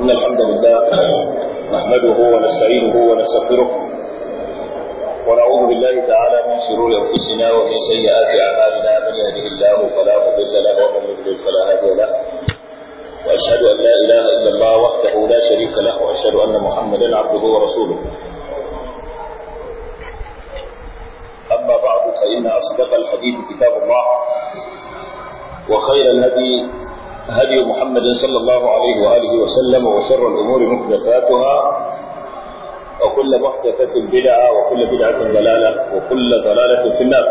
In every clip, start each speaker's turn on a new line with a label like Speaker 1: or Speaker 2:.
Speaker 1: إن الحمد لله نحمده ونستعينه ونستغفره ونعوذ بالله تعالى من شرور أنفسنا ومن سيئات أعمالنا من يهده الله فلا مضل له ومن يضلل فلا هادي له وأشهد أن لا إله إلا الله وحده لا شريك له وأشهد أن محمدا عبده ورسوله أما بعد فإن أصدق الحديث كتاب الله وخير الهدي هدي محمد صلى الله عليه وآله وسلم وشر الأمور محدثاتها وكل محدثة بدعة وكل بدعة ضلالة وكل ضلالة في النار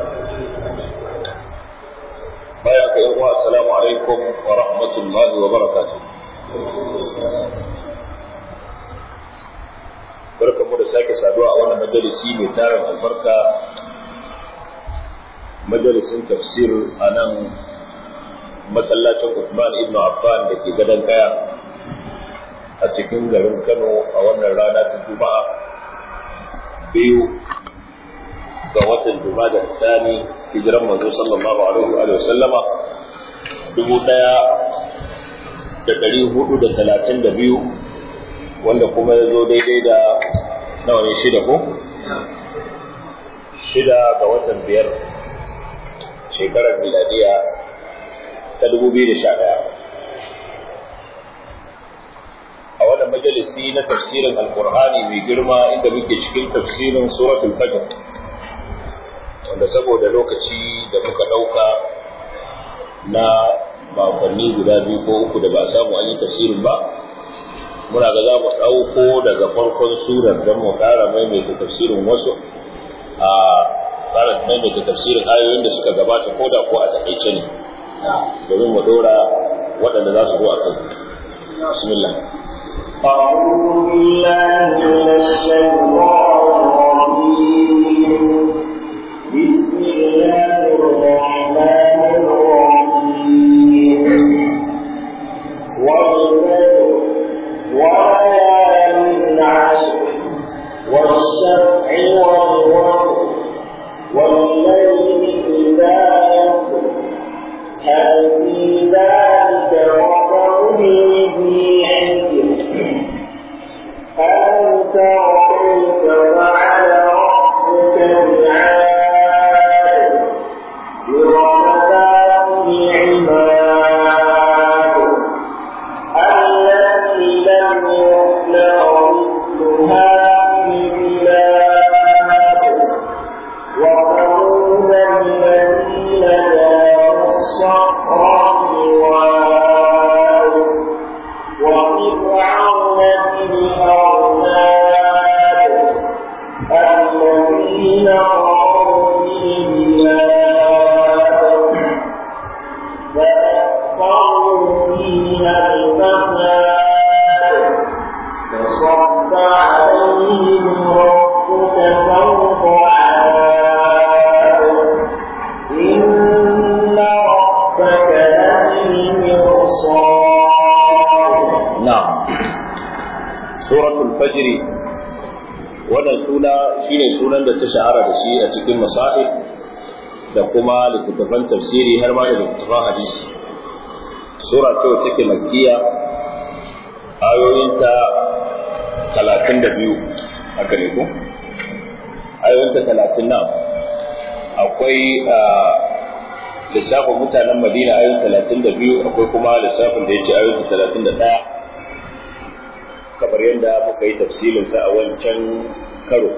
Speaker 1: بارك الله السلام عليكم ورحمة الله وبركاته barkan mu da sake saduwa a wannan majalisi mai tarin albarka majalisin tafsir a nan masallacin Uthman ibn Affan da ke gadon kaya a cikin garin Kano a wannan rana ta Juma'a biyu ga watan Jumada Sani hijiran manzo sallallahu alaihi wa sallama dubu daya da dari hudu da talatin da biyu wanda kuma ya zo daidai da nawa ne shida ko? shida ga watan biyar shekarar miladiya ta dubu biyu da sha ɗaya a wannan majalisi na tafsirin alkur'ani mai girma inda muke cikin tafsirin suratul fajr wanda saboda lokaci da muka ɗauka na makonni guda biyu ko uku da ba samu an yi tafsirin ba muna ga za mu ɗauko daga farkon surar don mu ƙara maimaita tafsirin wasu a ƙara maimaita tafsirin ayoyin da suka gabata ko da ko a taƙaice ne domin mu ɗora waɗanda za su zo a kan bismillah
Speaker 2: أعوذ بالله من الشيطان الرجيم بسم الله الرحمن الرحيم والفجر وليال عشر والشفع والوتر والليل إذا يسر هل في ذلك قسم لذي حجر ألم تر كيف فعل ربك بعاد برمضان العباد التي لم يخلق مثلها في البلاد وثمود الذين جابوا الصخر بالواد وفرعون ذي الأوتاد الذين طغوا في البلاد فأكثروا فيها الفساد فصب عليهم ربك سوط عذاب إن ربك لبالمرصاد
Speaker 1: na'am suratul fajr wannan suna shine sunan da ta shahara da shi a cikin masahib da kuma littattafan tafsiri har ma da littattafan hadisi sura ce wacce take makkiya ayoyinta talatin da biyu haka ne ko ayoyinta talatin nan akwai lissafin mutanen madina ayoyin talatin da biyu akwai kuma lissafin da ya ce ayoyin talatin da ɗaya kamar yadda muka yi tafsirinsa a wancan karo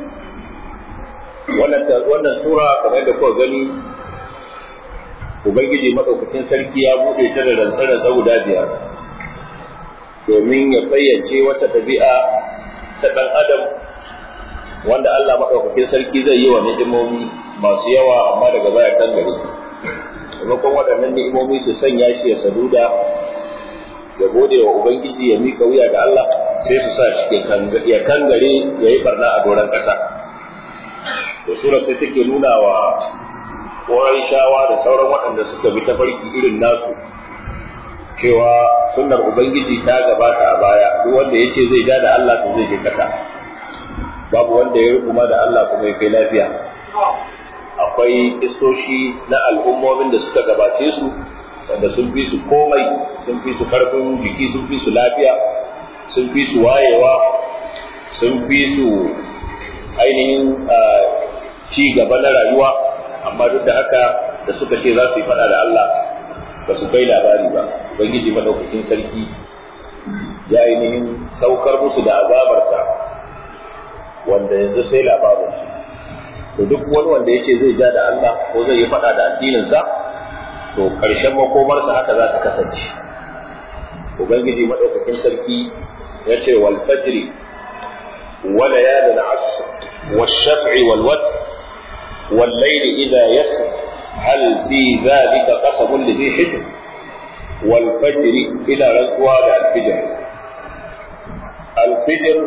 Speaker 1: wannan sura kamar yadda kuka gani ubangiji maɗaukakin sarki ya buɗe ta da rantsar guda biyar domin ya fayyace wata ɗabi'a ta ɗan adam wanda Allah maɗaukakin sarki zai yi wa ni'imomi masu yawa amma daga baya kan gari maimakon waɗannan ni'imomi su sanya shi ya saduda ya gode wa ubangiji ya mika wuya ga Allah sai su sa shi ya kangare ya yi barna a doron ƙasa to sura sai take nuna wa shawa da sauran waɗanda suka bi tafarki irin nasu cewa sunnar ubangiji ta gabata a baya duk wanda ya ce zai ja da Allah to zai je ƙasa babu wanda ya rukuma da Allah kuma ya kai lafiya akwai istoshi na al'ummomin da suka gabace su wanda sun fi su komai sun fi su karfin jiki sun fi su lafiya sun fi su wayewa sun fi su ainihin ci gaba na rayuwa amma duk da haka da suka ce za su yi faɗa da Allah ba su kai labari ba ubangiji madaukakin sarki ya ainihin saukar musu da azabarsa wanda yanzu sai labarin to duk wani wanda yake zai ja da Allah ko zai yi faɗa da addininsa to ƙarshen makomarsa haka za ta kasance ubangiji madaukakin sarki ya ce wal fajri wa layalin asr wal shaf'i wal watr wal layli idha yasr hal fi dhalika qasabun li dhi hijr wal fajri ila rantsuwa da al fajr al fajr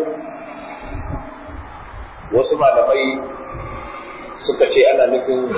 Speaker 1: wasu malamai suka ce ana nufin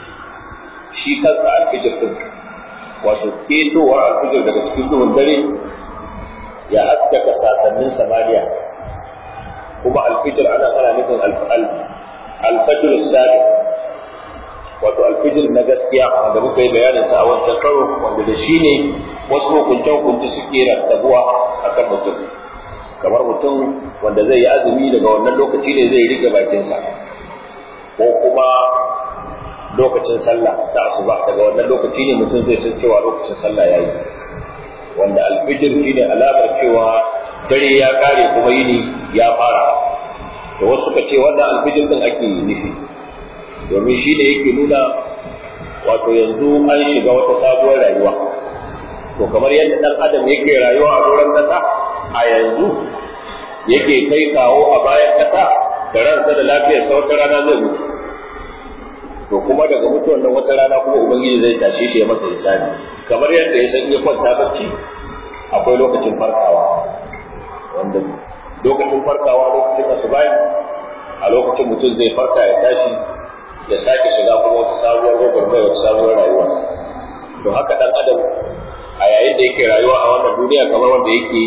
Speaker 1: shi kansa alfijir din wato ketowar alfijir daga cikin duhun dare ya haskaka sasannin samaniya kuma alfijir ana ana nufin alfajir sadi wato alfijir na gaskiya wanda muka yi bayanin sa a wancan karo wanda da shi ne wasu hukunce hukunce suke rattabuwa a kan mutum kamar mutum wanda zai yi azumi daga wannan lokaci ne zai rike bakinsa ko kuma lokacin sallah ta asuba daga wannan lokaci ne mutum zai san cewa lokacin sallah yayi wanda alfijir shine alamar cewa dare ya kare kuma yini ya fara to wasu suka ce wannan alfijir din ake nufi domin shi ne yake nuna wato yanzu an shiga wata sabuwar rayuwa to kamar yadda dan adam yake rayuwa a doron kasa a yanzu yake kai kawo a bayan kasa da ransa da lafiyarsa wata rana zai mutu to kuma daga mutuwan nan wata rana kuma ubangiji zai tashe shi ya masa hisabi kamar yadda ya san iya kwanta bacci akwai lokacin farkawa wanda lokacin farkawa lokacin asubai a lokacin mutum zai farka ya tashi ya sake shiga kuma wata sabuwar gwagwarmai wata sabuwar rayuwa to haka dan adam a yayin da yake rayuwa a wannan duniya kamar wanda yake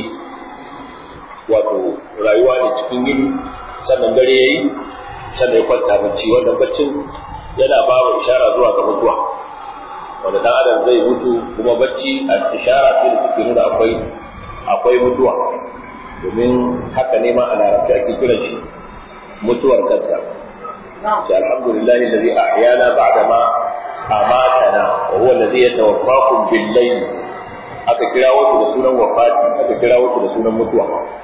Speaker 1: wato rayuwa ne cikin gini sannan dare yayi sannan ya kwanta bacci wannan baccin yana ba wa ishara zuwa ga mutuwa wanda dan adam zai mutu kuma bacci a ishara ce da take nuna akwai akwai mutuwa domin haka ne ma a larabci ake kiran shi mutuwar kanta ce alhamdulillahi alladhi ahyana ba'da ma amatana wa huwa alladhi yatawaffakum bil layl aka kira wasu da sunan wafati aka kira wasu da sunan mutuwa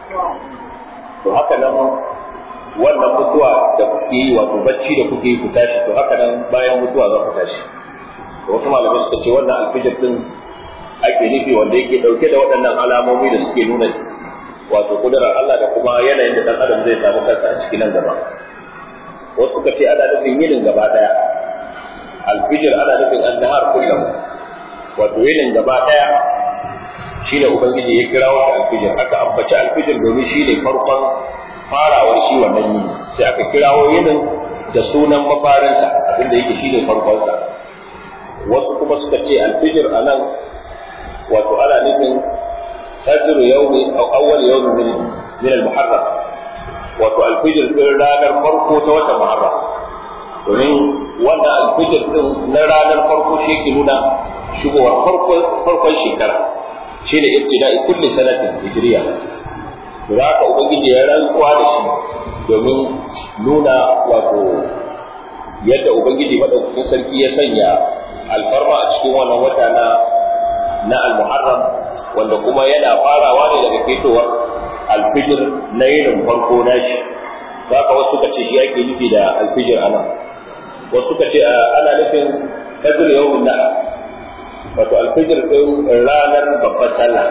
Speaker 1: to haka nan wannan mutuwa da kuke yi wato bacci da kuke yi ku tashi to haka nan bayan mutuwa za ku tashi to wasu malamai suka ce wannan alfijir din ake nufi wanda yake dauke da waɗannan alamomi da suke nuna wato kudurar Allah da kuma yanayin da dan adam zai samu kansa a cikin nan gaba wasu suka ce ana nufin yinin gaba daya alfijir ana nufin annahar kullum wato yinin gaba daya shine ubangiji ya kira wa alfijir aka ambaci alfijir domin shine farkon farawar shi wannan yini sai aka kirawo yinin da sunan mafarinsa abinda yake shine farkonsa wasu kuma suka ce alfijir a nan wato ana nufin fajr yawmi aw awwal yawmi min min al-muharram wato alfijir din ranar farko ta watan muharram domin wannan alfijir din na ranar farko shi ke nuna shigowar farkon shekara shi ne ibtida'i kulli sanatin hijriya da haka ubangiji ya rantsuwa da shi domin nuna wato yadda ubangiji madaukakin sarki ya sanya alfarma a cikin wannan wata na na al-muharram wanda kuma yana farawa ne daga fitowar alfijir na yinin farko na shi za ka wasu ka ce shi ake nufi da alfijir ana wasu ka ce ana nufin fajr yawmin na wato alfijir din ranar babbar sallah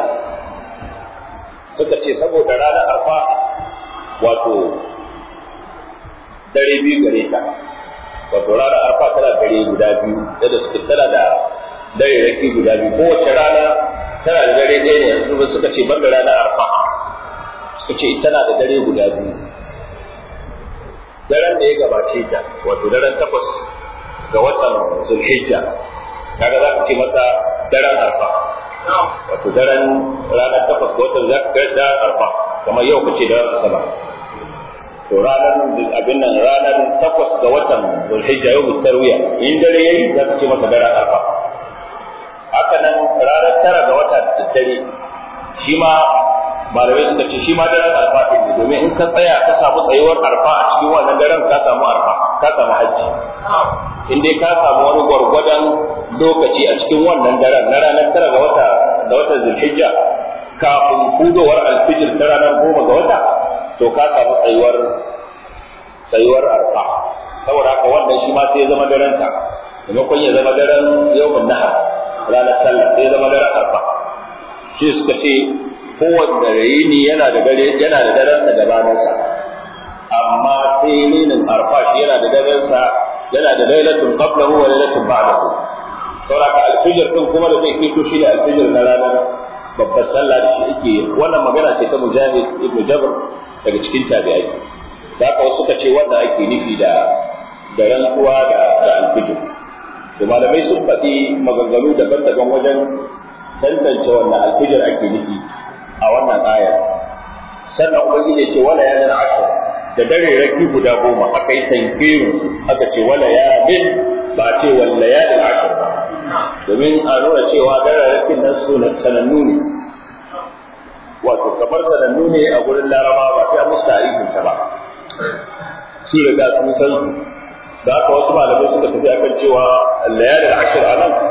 Speaker 1: suka ce saboda ranar arfa wato dare biyu gare ta wato ranar arfa tana dare guda biyu yadda suke tana da dare raki guda biyu kowace rana tana da dare ɗaya ne yanzu suka ce banda ranar arfa suka ce tana da dare guda biyu daren da ya gabace ta wato daren takwas ga watan zulhijja kaga za ka ce masa daren arfa wato daren ranar takwas ga watan daren arfa kamar yau kace daren asabar to ranar abin nan ranar takwas ga watan zulhijja yau tarwiya in dare yayi za ka ce masa daren arfa haka nan daddare shi ma malamai suka ce shi ma daren arfa ɗin ne domin in ka tsaya ka samu tsayuwar arfa a cikin wannan daren ka samu arfa ka samu hajji in dai ka samu wani gwargwadon lokaci a cikin wannan daren na ranar tara ga wata da watan zulhijja kafin hudowar alfijir ta ranar goma ga wata to ka samu tsayuwar tsayuwar arfa saboda haka wannan shi ma sai ya zama daren ta maimakon ya zama daren yawmin nahar ranar sallah sai ya zama daren arfa shi suka ce kowanne yini yana da dare yana da daren sa gabanin sa amma sai yinin arfa shi yana da daren sa yana da lailatul qablahu wa lailatul ba'dahu saboda haka alfijir din kuma da zai fito shi ne alfijir na ranar babbar sallah da shi ake wannan magana ce ta mujahid ibnu jabr daga cikin tabi'ai da haka wasu suka ce wannan ake nufi da da rantsuwa da da alfijir to malamai sun faɗi maganganu daban-daban wajen tantance wannan alfijir ake nufi a wannan aya sannan ubangiji ya ce wala ya dana ashir da dare raki guda goma akai tankirin aka ce wala ya bin ba a ce walla ya dana ashir ba domin a nuna cewa dararrakin nan su sanannu ne wato kamar sanannu ne a gurin laraba ba sai an musu tarihinsa ba su riga sun san su da haka wasu malamai suka tafi akan cewa layalin ashir a nan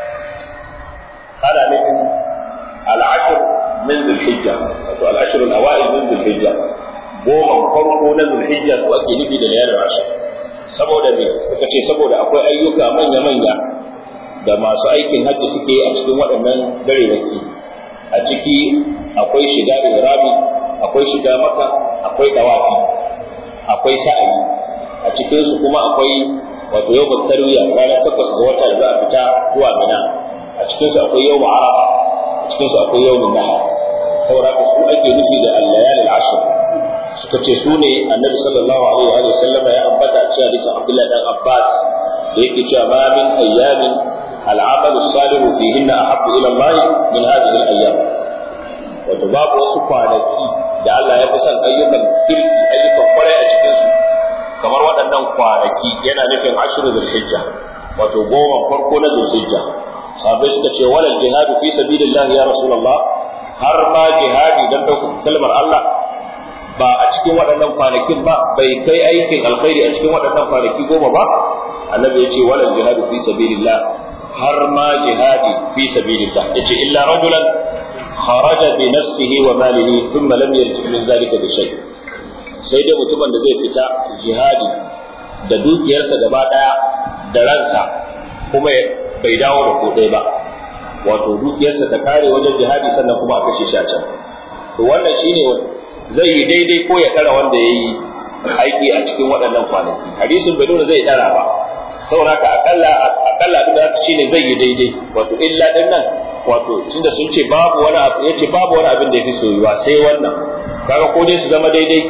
Speaker 1: ana nufin al'ashir min zulhijja wato al'ashir al-awa'il min zulhijja goma farko na zulhijja su ake nufi da layalin ashir saboda me suka ce saboda akwai ayyuka manya-manya da masu aikin hajji suke a cikin waɗannan garewaki a ciki akwai shiga irami akwai shiga maka akwai dawafi akwai sa'ayi a cikin su kuma akwai wato yau tarwiya ranar takwas ga wata da a fita zuwa mina a cikin su akwai yau arafa a cikin su akwai yau nahar saboda su ake nufi da al-layalil ashr suka ce su ne annabi sallallahu alaihi wa sallam ya ambata a cikin hadisin Abdullah dan Abbas da yake cewa ma min ayyamin العمل الصالح فيهن أحب إلى الله من هذه الأيام wato babu wasu kwanaki da Allah ya fi son ayyukan kirki ayyukan kwarai a cikinsu kamar waɗannan kwanaki yana nufin ashirin zulhijja wato goma farko na zulhijja sahabbai suka ce walal jihadu fi sabilillah ya rasulullah har ma jihadi dan ɗaukar kalmar Allah ba a cikin waɗannan kwanakin ba bai kai aikin alkhairi a cikin waɗannan kwanaki goma ba annabi ya ce walal jihadu fi sabilillah har ma jihadi fi sabilillah yace illa rajulan kharaja bi nafsihi wa malihi thumma lam yarji min zalika bi shay sai dai mutumin da zai fita jihadi da dukiyarsa gaba daya da ransa kuma bai dawo da kodai ba wato dukiyarsa ta kare wajen jihadi sannan kuma a kashe shi a can to wannan shine zai yi daidai ko ya kara wanda ya yi aiki a cikin waɗannan kwanaki hadisin bai nuna zai dara ba saboda haka akalla akalla abin da shi ne zai yi daidai wato illa din nan wato tunda sun ce babu wani abu yace babu wani abin da yafi soyuwa sai wannan kaga ko dai su zama daidai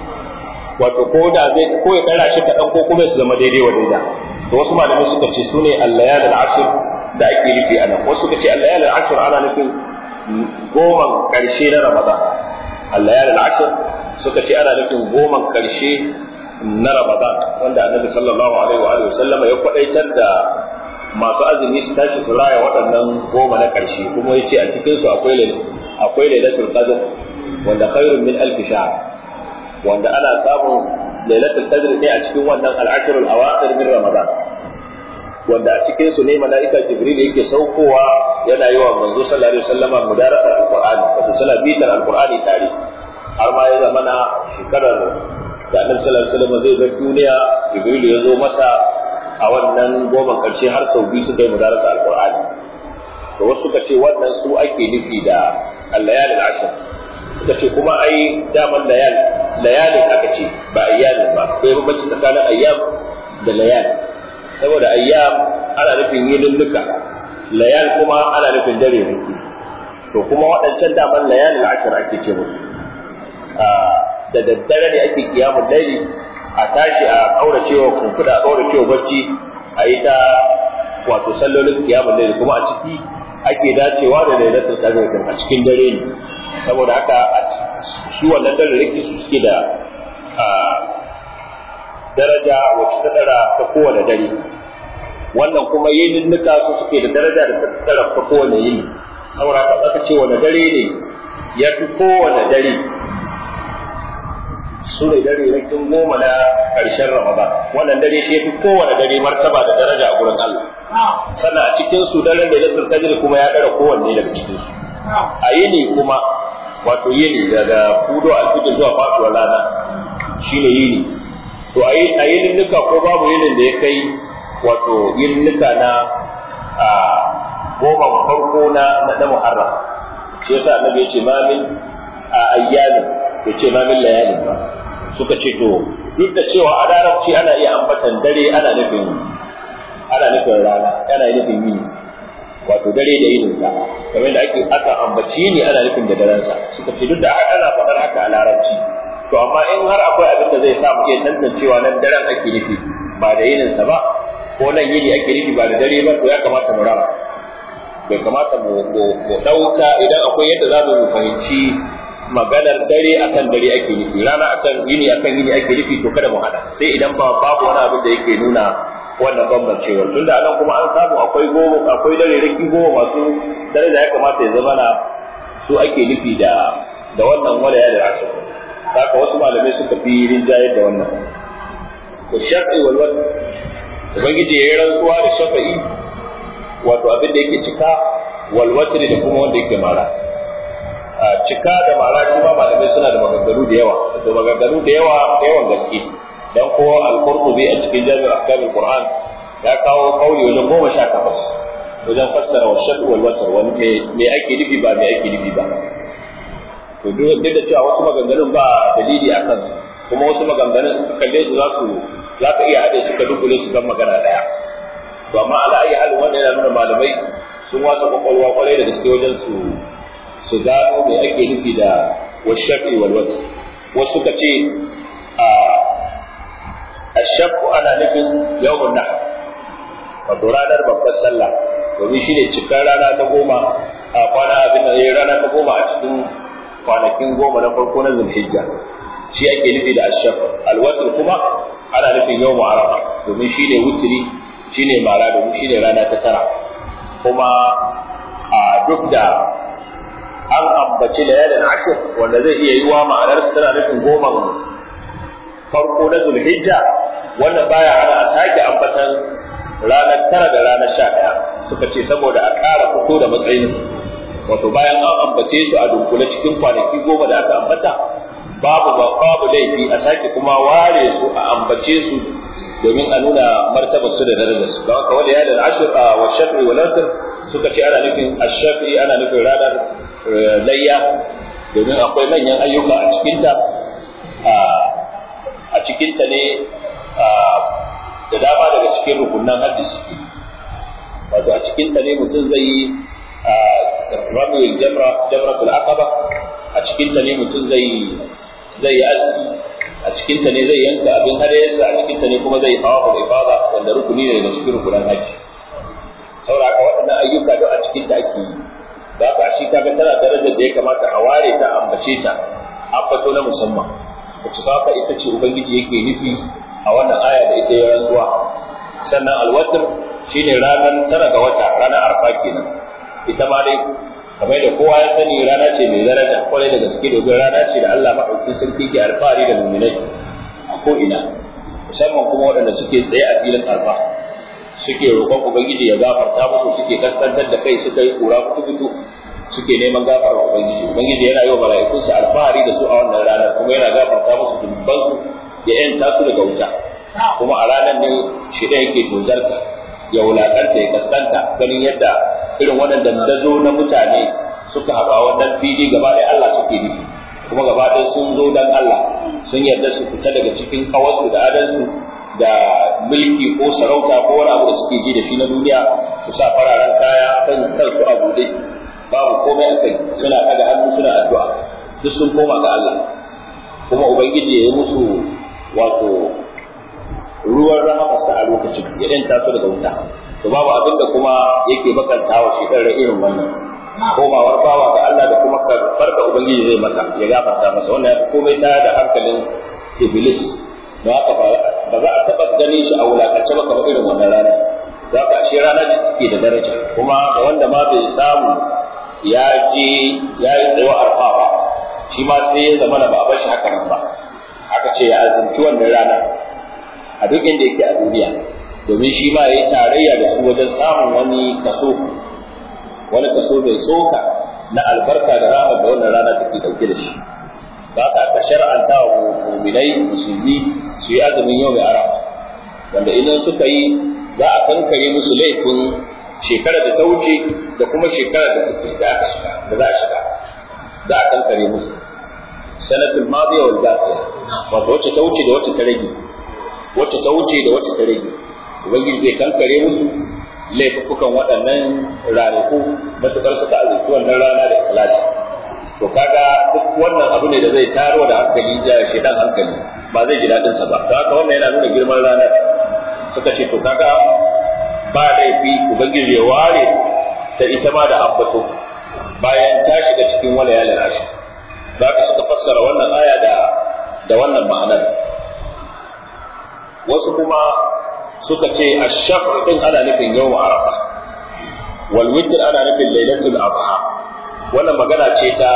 Speaker 1: wato ko da zai ko ya kara shi kaɗan ko kuma su zama daidai wa daida to wasu malamai suka ce sune al-layal al-ashr da ake nufi a nan wasu suka ce al-layal al-ashr ana nufin goman karshe na ramadan al-layal al-ashr suka ce ana nufin goman karshe na Ramadan wanda Annabi sallallahu alaihi wa alihi sallama ya kwadaitar da masu azumi su tashi su raya waɗannan goma na ƙarshe kuma ya ce a cikin su akwai akwai lailatul qadr wanda khairun min alf shahr wanda ana samun lailatul qadr ne a cikin wannan al-ashr al-awakhir min Ramadan wanda a cikin su ne malaika Jibril yake saukowa yana yi wa manzo sallallahu alaihi wasallama mudarasa al-Qur'ani wato sala bitar al-Qur'ani tare har ma ya zamana shekarar da annabi sallallahu alaihi wasallam zai bar duniya jibril ya zo masa a wannan goman karshe har sau biyu suka yi mudarasa alqur'ani to wasu suka ce wannan su ake nufi da al-layal al-ashr suka ce kuma ai daman layal layalin aka ce ba ayyam ba akwai bambanci tsakanin ayyam da layal saboda ayyam ana nufin yinulluka layal kuma ana nufin dare ne to kuma waɗancan daman layal al-ashr ake ce musu da daddare ne ake kiyamun laili a tashi a kauracewa kunkuda a kauracewa bacci a yi ta wato sallolin kiyamun laili kuma a ciki ake dacewa da lailatul qadr a cikin dare ne saboda haka shi wannan dare rike su suke da daraja wacce ta dara ta kowane dare wannan kuma yinin nuka su suke da daraja da ta dara ta kowane yini saboda ka aka ce wani dare ne ya fi kowane dare su ne dare rakin goma na ƙarshen Ramadan wannan dare shi ya fi kowane dare martaba da daraja a gurin Allah sannan a cikin su daren da Lailatul Qadr kuma ya dara kowanne daga cikin su a yini kuma wato yini daga fudo alfijir zuwa faduwar rana shine yini to a yinin nuka ko babu yinin da ya kai wato yinin nuka na a goma farko na na Muharram shi yasa annabi ya ce ma min a ayyamin ya ce ma min layalin ba suka ce to duk da cewa a larabci ana iya ambatan dare ana nufin ana nufin rana ana nufin yini wato dare da yinin sa kamar da ake aka ambaci ne ana nufin da daren sa suka ce duk da ana faɗar haka a larabci to amma in har akwai abin da zai sa mu iya tantancewa nan daren ake nufi ba da yinin sa ba ko nan yini ake nufi ba da dare ba to ya kamata mu raba bai kamata mu ɗauka idan akwai yadda za mu fahimci maganar dare akan dare ake nufi rana akan yini akan yini ake nufi to kada mu hada sai idan ba babu wani abin da yake nuna wannan bambancewar tunda anan kuma an samu akwai goma akwai dare raki goma masu dare da ya kamata ya zama na su ake nufi da da wannan wala ya da rasu haka wasu malamai suka fi rinjayar da wannan to shafi wal wat ubangiji ya yi rantsuwa da shafa'i wato abin da yake cika wal watr da kuma wanda yake mara a cika da mara kuma malamai suna da maganganu da yawa to maganganu da yawa da yawan gaske dan ko al-qurtubi a cikin jami'ar ahkamul qur'an ya kawo kauli wajen goma sha takwas wajen fassara wa shaɗu wal watar wani me ake nufi ba me ake nufi ba to duk da cewa wasu maganganun ba dalili a kansu kuma wasu maganganun kalle su za su za ka iya haɗe su ka dubule su kan magana ɗaya to amma ala ayi halin wanda yana nuna malamai sun wasa kwakwalwa kwarai da gaske wajen su su gano me ake nufi da washafi wal watar wasu suka ce a ashakku ana nufin yawmun nahr wato ranar babbar sallah domin shi ne cikar rana ta goma a kwana abin da ya rana ta goma a cikin kwanakin goma na farko na zulhijja shi ake nufi da ashaf alwatr kuma ana nufin yawmu arafa domin shi ne wutri shi ne mara domin shi ne rana ta tara kuma a duk da an ambaci layalin ashir wanda zai iya yi wa ma'anar suna nufin goma farko na zulhijja wannan baya ana a sake ambatan ranar tara da ranar sha ɗaya suka ce saboda a ƙara fito da matsayin wato bayan an ambace su a dunkule cikin kwanaki goma da aka ambata babu babu laifi a sake kuma ware su a ambace su domin a nuna martabar su da darajar su don haka wani ya da ashir a wa shafi wa lantar suka ce ana nufin ashafi ana nufin ranar layya domin akwai manyan ayyuka a cikinta a cikinta ne da dama daga cikin rukunan hajji suke wato a cikin ta ne mutum zai yi ramiyar jamra jamratul aqaba a cikin ta ne mutum zai zai yi aski a cikin ta ne zai yanka abin hadayarsa a cikin ta ne kuma zai hawa da ifada wanda rukuni ne daga cikin rukunan hajji saboda haka waɗannan ayyuka duk a cikin ta ake yi za ka shi kaga tana darajar da ya kamata a ware ta ambace ta ambato na musamman wacce haka ita ce ubangiji yake nufi a wannan aya da ita ya rantsuwa sannan alwatar shine ranar tara ga wata ranar arfa kenan ita ma dai kamar da kowa ya sani rana ce mai daraja kwarai da gaske domin rana ce da Allah maɗaukin sarki ke alfahari da muminai a ko ina musamman kuma waɗanda suke tsaye a filin arfa suke roƙon ubangiji ya gafarta musu suke kaskantar da kai suka yi kura kutu suke neman gafarar ubangiji ubangiji yana yi wa mala'ikunsa alfahari da su a wannan ranar kuma yana gafarta musu dubbansu ya yanta su daga wuta kuma a ranar ne shi da yake dozarta ya wulakanta ya kaskanta ganin yadda irin wannan dandazo na mutane suka haɗu a wannan fili gaba ɗaya Allah suke nufi kuma gaba ɗaya sun zo dan Allah sun yarda su fita daga cikin kawarsu da adansu da mulki ko sarauta ko wani abu da suke ji da shi na duniya su sa fararen kaya kan kansu a buɗe babu komai a kai suna ɗaga hannu suna addu'a duk sun koma ga Allah kuma ubangiji ya yi musu wato ruwan rahamarsa a lokacin ya ɗan taso daga wuta to babu abin da kuma yake bakanta wa shekarar irin wannan komawar bawa ga Allah da kuma karɓar da ubangiji zai masa ya gafarta masa wannan ya fi komai ta da hankalin iblis da haka ba za a taɓa ganin shi a wulakance ba kamar irin wannan rana za ka ashe rana ce take da daraja kuma da wanda ma bai samu ya je ya yi tsayo arfa ba shi ma sai ya zama da ba a bar shi haka nan ba aka ce ya azumci wannan ranar a duk inda yake a duniya domin shi ma ya yi tarayya da su wajen samun wani kaso wani kaso mai tsoka na albarka da rahama da wannan rana take dauke da shi ba ka aka shar'anta wa mu'minai musulmi su yi azumin yau mai arafa wanda idan suka yi za a kankare musu laifin shekarar da ta wuce da kuma shekarar da take da aka shiga da za a shiga za a kankare musu sanatul madiya wal baqiya wato wacce ta wuce da wacce ta rage wacce ta wuce da wacce ta rage ubangiji zai kankare musu laifukan waɗannan ranaku matuƙar suka azurci wannan rana da ikhlasi to kaga duk wannan abu ne da zai taro da hankali da shedan hankali ba zai ji daɗin sa ba don haka wannan yana nuna girman ranar suka ce to kaga ba laifi ubangiji ya ware ta ita ma da ambato bayan ta shiga cikin wala yalin ashi za ka suka fassara wannan aya da da wannan ma'anar wasu kuma suka ce ash-shafr din ana nufin yawm arafa wal witr ana nufin lailatul adha wannan magana ce ta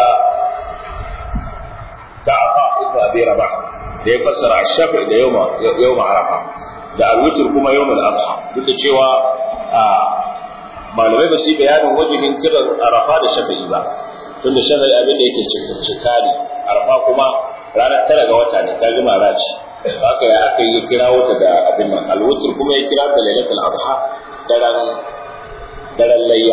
Speaker 1: ta afa ibn abi rabah da ya fassara ash-shafr da yawm yawm arafa da al-witr kuma yawm al-adha duk da cewa malamai ba su yi bayanin wajihin kiran arafa da shafi'i ba tunda shafi'i abin da yake cika ne arafa kuma ranar tara ga wata ne ta jima raci haka ya aka yi kirawo ta da abin nan alwutur kuma ya kira da lailatul adha daren daren layya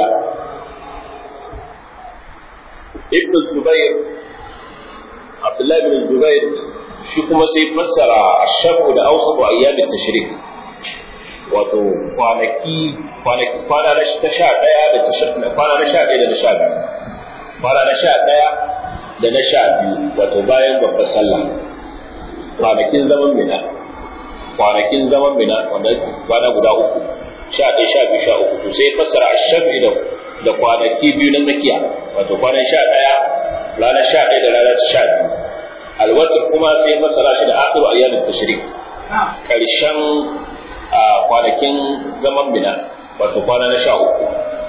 Speaker 1: ibn zubair abdullahi bin zubair shi kuma sai fassara ashabu da awsatu ayyam tashrik wato kwanaki kwanaki kwana na ta sha daya da ta sha kwana na sha daya da na sha biyu kwana na sha daya da na sha biyu wato bayan babbar sallah kwanakin zaman mina kwanakin zaman mina wanda kwana guda uku sha ɗaya sha biyu sha uku to sai fassara ashabi da da kwanaki biyu na tsakiya wato kwanan sha ɗaya ranar sha ɗaya da ranar sha biyu alwatar kuma sai fassara shi da akhiru ayyamin tashrik karshen kwanakin zaman mina wato kwana na sha uku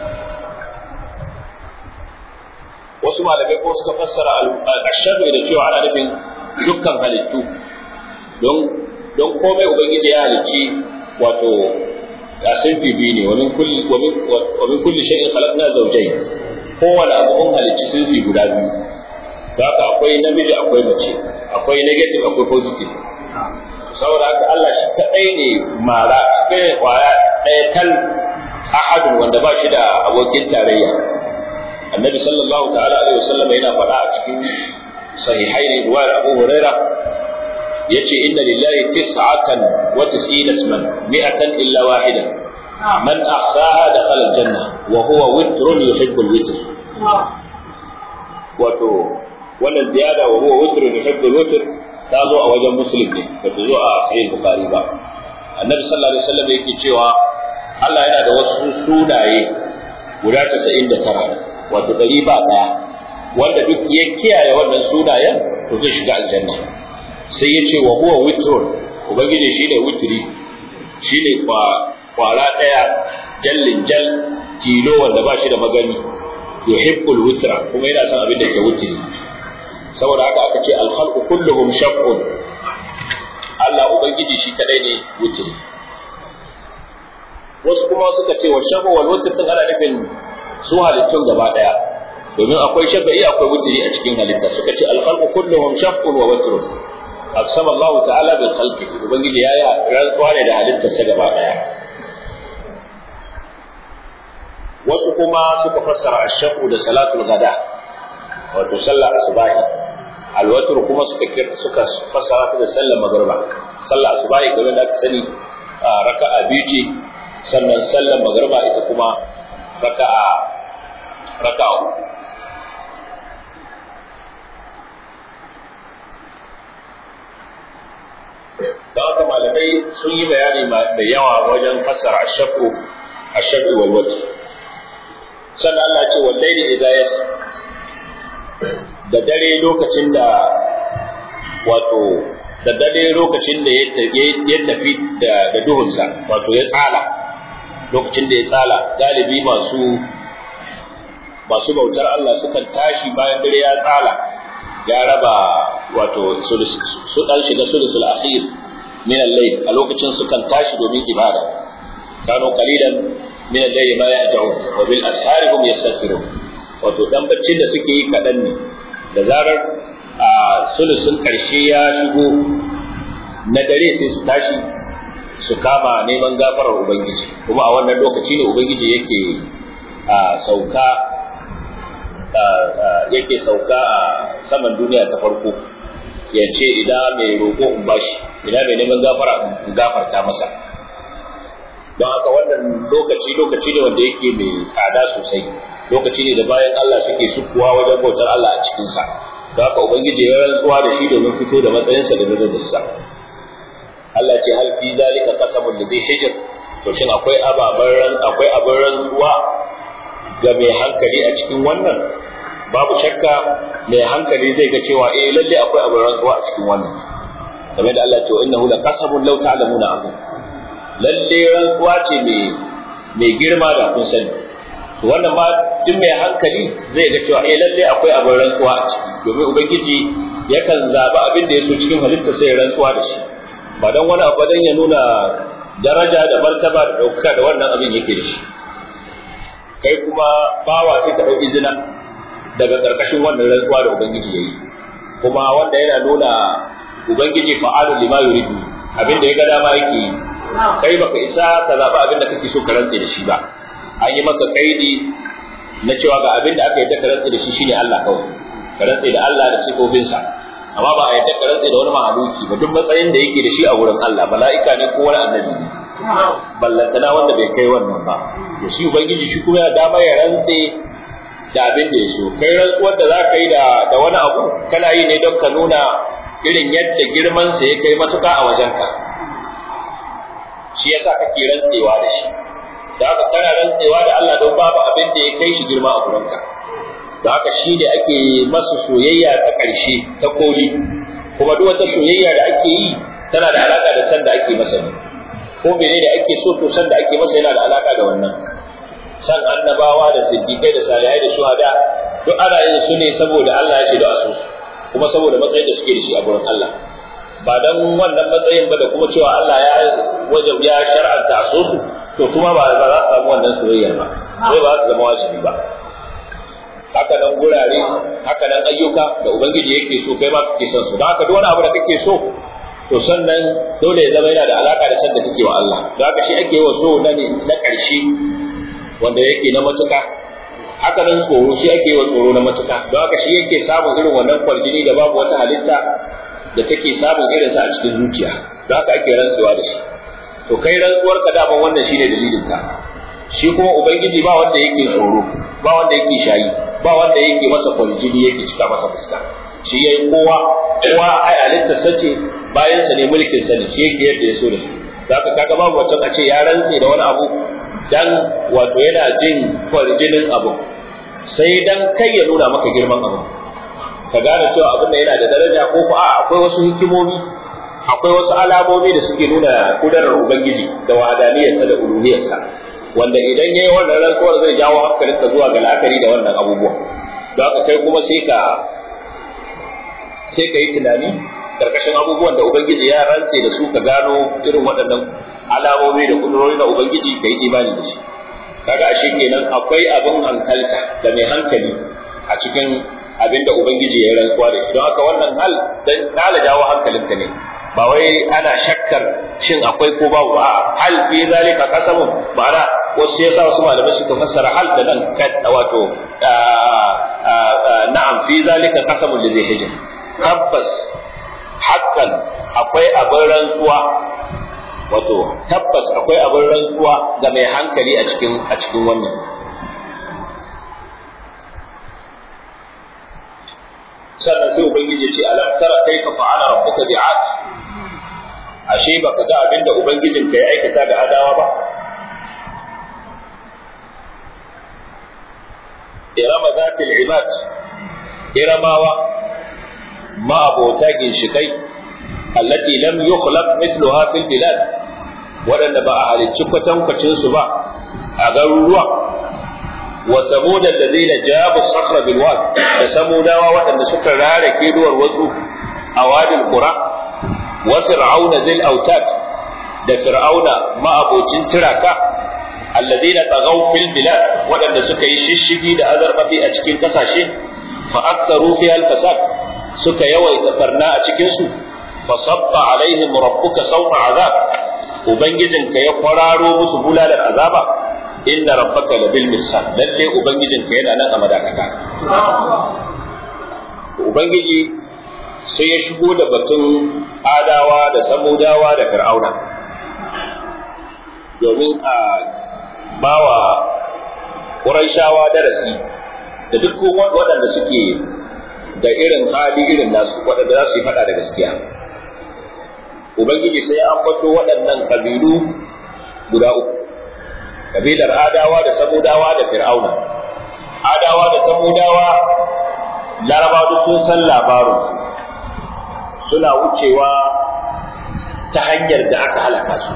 Speaker 1: wasu malamai ko suka fassara ashabi da cewa ana nufin dukkan halittu don don komai ubangiji ya halicci wato ya sun bibi ne wa min kulli wa min kulli shay'in khalaqna zawjayn kowane abu mun halicci sun fi guda biyu haka akwai namiji akwai mace akwai negative akwai positive saboda haka Allah shi kadai ne mara kai kwaya ɗaya tal ahadun wanda ba shi da abokin tarayya annabi sallallahu ta'ala alaihi wasallam yana faɗa a cikin sahihaini riwayar Abu Huraira yace inna lillahi tis'atan wa tis'ina isman mi'atan illa wahida man ahsaha dakhala aljanna wa huwa witrun yuhibbu alwitr wato wannan ziyada wa huwa witrun yuhibbu alwitr ta zo a wajen muslim ne ba ta zo a sahih bukhari ba annabi sallallahu alaihi wasallam yake cewa Allah yana da wasu sunaye guda 99 wato ɗari ba ɗaya wanda duk ya kiyaye wannan sunayen to zai shiga aljanna sai ya ce wa huwa witrun ubangiji shine witri shine kwara ɗaya jallin jal tilo wanda ba shi da magani yuhibbul witra kuma yana son abin da ke witri saboda haka aka ce alkhalqu kulluhum shaqqun Allah ubangiji shi kadai ne witri wasu kuma suka ce wa shafa wal witr din ana nufin su halittun gaba daya domin akwai shafa'i akwai wutri a cikin halitta suka ce al-khalqu kulluhum shaqqun wa watrun aqsama Allah ta'ala bil khalqi ubangiji yayi rantsuwa ne da halittar sa gaba daya wasu kuma suka fassara ash-shaqu da salatul ghada wato sallar asubahi al-watr kuma suka suka fassara ta da sallar magriba sallar asubahi kamar da aka sani raka'a biyu ce sannan sallar magriba ita kuma raka'a raka'a uku da haka malamai sun yi bayani da yawa wajen fassara ashafu ashafu wal wajh sannan Allah ce wallahi idza yas da dare lokacin da wato da dare lokacin da ya tafi da duhunsa wato ya tsala lokacin da ya tsala galibi masu masu bautar Allah sukan tashi bayan dare ya tsala ya raba wato su dan shiga sulusul akhir min al-layl a lokacin sukan tashi domin ibada kano qalilan min al-layli ma ya'ja'un wa bil ashari hum yastaghfirun wato dan baccin da suke yi kadan ne da zarar a sulusun karshe ya shigo na dare sai su tashi su kama neman gafarar ubangiji kuma a wannan lokaci ne ubangiji yake sauka yake sauka a saman duniya ta farko ya ce idan mai roƙo in bashi idan mai neman gafara in gafarta masa don haka wannan lokaci lokaci ne wanda yake mai tsada sosai lokaci ne da bayan Allah suke sukuwa wajen bautar Allah a cikinsa don haka ubangiji ya rantsuwa da shi domin fito da matsayinsa da darajarsa Allah ce hal fi zalika qasamul ladhi hijr to shin akwai ababan akwai abin rantsuwa ga mai hankali a cikin wannan babu shakka mai hankali zai ga cewa eh lalle akwai abin rantsuwa a cikin wannan kamar da Allah ce wa innahu laqasabun law ta'lamuna azim lalle rantsuwa ce mai mai girma da kun sani to wannan ma duk mai hankali zai ga cewa eh lalle akwai abin rantsuwa a ciki domin ubangiji yakan zaba abin da ya so cikin halitta sai rantsuwa da shi ba dan wani abu dan ya nuna daraja da martaba da ɗaukaka da wannan abin yake da shi kai kuma bawa sai ka ɗau izina daga ƙarƙashin wannan rantsuwa da ubangiji ya yi kuma wanda yana nuna ubangiji fa'alu lima yuridu abin da ya ga dama yake yi kai baka isa ka zaɓi abin da kake so ka rantse da shi ba an yi maka kaidi na cewa ga abin da aka yi ka rantse da shi shine Allah kawai ka rantse da Allah da sifofinsa amma ba a yadda ka rantse da wani mahaluki ba duk matsayin da yake da shi a wurin Allah mala'ika ne ko wani annabi ne ballantana wanda bai kai wannan ba to shi ubangiji shi kuma ya dama ya rantse da abin da ya so kai rantsuwar da za ka yi da da wani abu kana yi ne don ka nuna irin yadda girman sa ya kai matuka a wajenka shi yasa kake rantsewa da shi da haka kana rantsewa da Allah don babu abin da ya kai shi girma a gurinka da haka shi ne ake masa soyayya ta ƙarshe ta koli kuma duk wata soyayya da ake yi tana da alaka da san da ake masa ne ko mene da ake so to san da ake masa yana da alaka da wannan san annabawa da siddiqai da salihai da shuhada duk ana yin su ne saboda Allah ya ce da asu kuma saboda matsayin da suke da shi a gurin Allah ba dan wannan matsayin ba da kuma cewa Allah ya wajab ya shar'anta asu to kuma ba za su samu wannan soyayya ba sai ba za su zama wajibi ba haka nan gurare haka nan ayyuka da ubangiji yake so kai ma kake son su don haka duk wani abu da kake so to sannan dole ya zama yana da alaka da san da kake wa Allah don haka shi ake wa so na ne na ƙarshe wanda yake na matuka haka nan tsoro shi ake wa tsoro na matuka don haka shi yake samun irin wannan kwarjini da babu wata halitta da take samun irin sa a cikin zuciya don haka ake rantsuwa da shi to kai rantsuwar ka daman wannan shine dalilin ka shi kuma ubangiji ba wanda yake tsoro ba wanda yake shayi ba wanda yake masa kwarjini yake cika masa fuska shi yayi kowa kowa ai halitta sace bayan sa ne mulkin sa ne shi yake yadda ya so da shi zaka kaga babu wata a ce ya rantse da wani abu dan wato yana jin kwarjinin abu sai dan kai ya nuna maka girman abu ka gane cewa abin da yana da daraja ko ko a akwai wasu hikimomi akwai wasu alamomi da suke nuna kudarar ubangiji da wadaniyarsa da uluhiyarsa wanda idan yayi wannan rantsuwar zai jawo hankalinka zuwa ga la'akari da wannan abubuwa don haka kai kuma sai ka sai ka yi tunani karkashin abubuwan da ubangiji ya rantse da su ka gano irin waɗannan alamomi da kudurori na ubangiji ka yi imani da shi kaga ashe kenan akwai abin hankalta da mai hankali a cikin abin da ubangiji ya rantsuwa da shi don haka wannan hal dan kala jawo hankalinka ne ba wai ana shakkar shin akwai ko babu a hal fi zalika qasamun ma'ana wasu yasa wasu malamai suka fassara hal da nan kad wato na'am fi zalika qasamun li hijr tabbas hakan akwai abin rantsuwa wato tabbas akwai abin rantsuwa ga mai hankali a cikin a cikin wannan sannan sai ubangiji ya ce alam tara kaifa fa'ala rabbuka bi'ad ashe baka ga abin da ubangijin ka ya aikata da adawa ba irama zatil ibad iramawa ma abota ginshikai allati lam yukhlaq mithluha fil bilad waɗanda ba a halicci kwatankwacin su ba a garuruwa wa samud alladhina jabu as-sakhra bil wad da samudawa waɗanda suka rare keduwar wasu a wadin qura wa fir'auna zil autad da fir'auna ma'abocin tiraka alladhina tagaw fil bilad waɗanda suka yi shishigi da azarbabi a cikin kasashe fa aktharu fiha al-fasad suka yawaita barna a cikin su fa sabba alaihim rabbuka sawta azab ubangijinka ya kwararo musu bulalar azaba inna rabbaka labil mirsad lalle ubangijinka yana nan a madakata ubangiji sai ya shigo da batun adawa da samudawa da fir'auna domin a bawa ƙuraishawa darasi da duk waɗanda suke da irin hali irin nasu waɗanda za su yi faɗa da gaskiya ubangiji sai an bato waɗannan ƙabilu guda uku kabilar adawa da samudawa da fir'auna adawa da samudawa larabawa duk sun san labarinsu suna wucewa ta hanyar da aka halaka su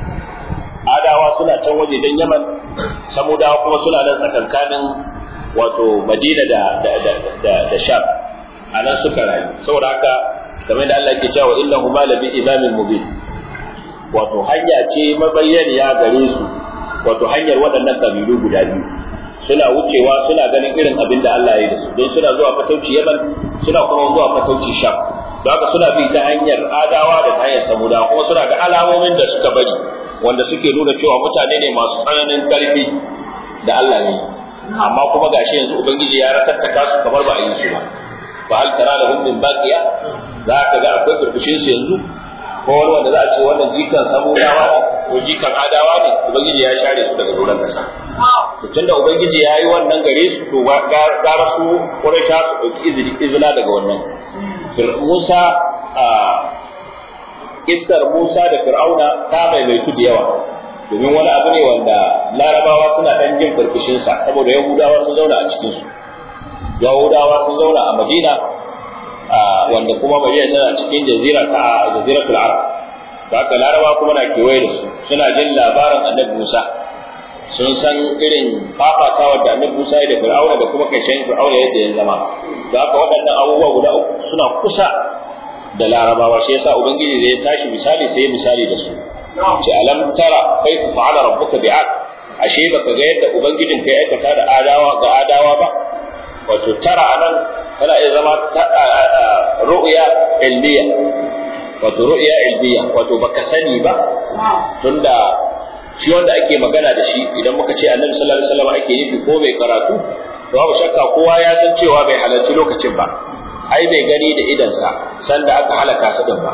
Speaker 1: adawa suna can waje don yaman samudawa kuma suna nan tsakankanin wato madina da da da da, da sham a nan suka rayu saboda haka kamar da Allah ke cewa innahu ma labi imamin mubin wato hanya ce mabayyaniya gare su wato hanyar waɗannan kabilu guda biyu suna wucewa suna ganin irin abin da Allah ya yi da su don suna zuwa fatauci yaman suna kuma zuwa fatauci sham don haka suna bi ta hanyar adawa da ta hanyar samudawa kuma suna ga alamomin da suka bari wanda suke nuna cewa mutane ne masu tsananin karfi da Allah ne amma kuma gashi yanzu ubangiji ya ratattaka su kamar ba a yi su ba fa hal tara lahum min baqiya za ka ga akwai burbushin su yanzu ko wani wanda za a ce wannan jikan samudawa ko jikan adawa ne ubangiji ya share su daga doron kasa to tunda ubangiji ya yi wannan gare su to gara su quraisha su dauki izini izina daga wannan Musa a kissar Musa da Fir'auna ta maimaitu da yawa domin wani abu ne wanda larabawa suna dan jin burbushin sa saboda yahudawa sun zauna a cikin su yahudawa sun zauna a Madina wanda kuma Madina tana cikin jazira ta jaziratul Arab da haka larabawa kuma na kewaye da su suna jin labarin Annabi Musa sun san irin fafatawar da Annabi Musa ya da Fir'auna da kuma kashin Fir'auna yadda ya zama da haka waɗannan abubuwa guda uku suna kusa da larabawa shi yasa ubangiji zai tashi misali sai misali da su ce alam tara kaifa fa'ala rabbuka bi'ad ashe baka ga yadda ubangijin kai aikata da adawa ga adawa ba wato tara anan tana iya zama ru'ya ilmiya wato ru'ya ilmiya wato baka sani ba tunda shi wanda ake magana da shi idan muka ce annabi sallallahu alaihi wasallam ake nufi ko bai karatu to babu shakka kowa ya san cewa bai halarci lokacin ba ai bai gani da idansa sanda aka halaka su din ba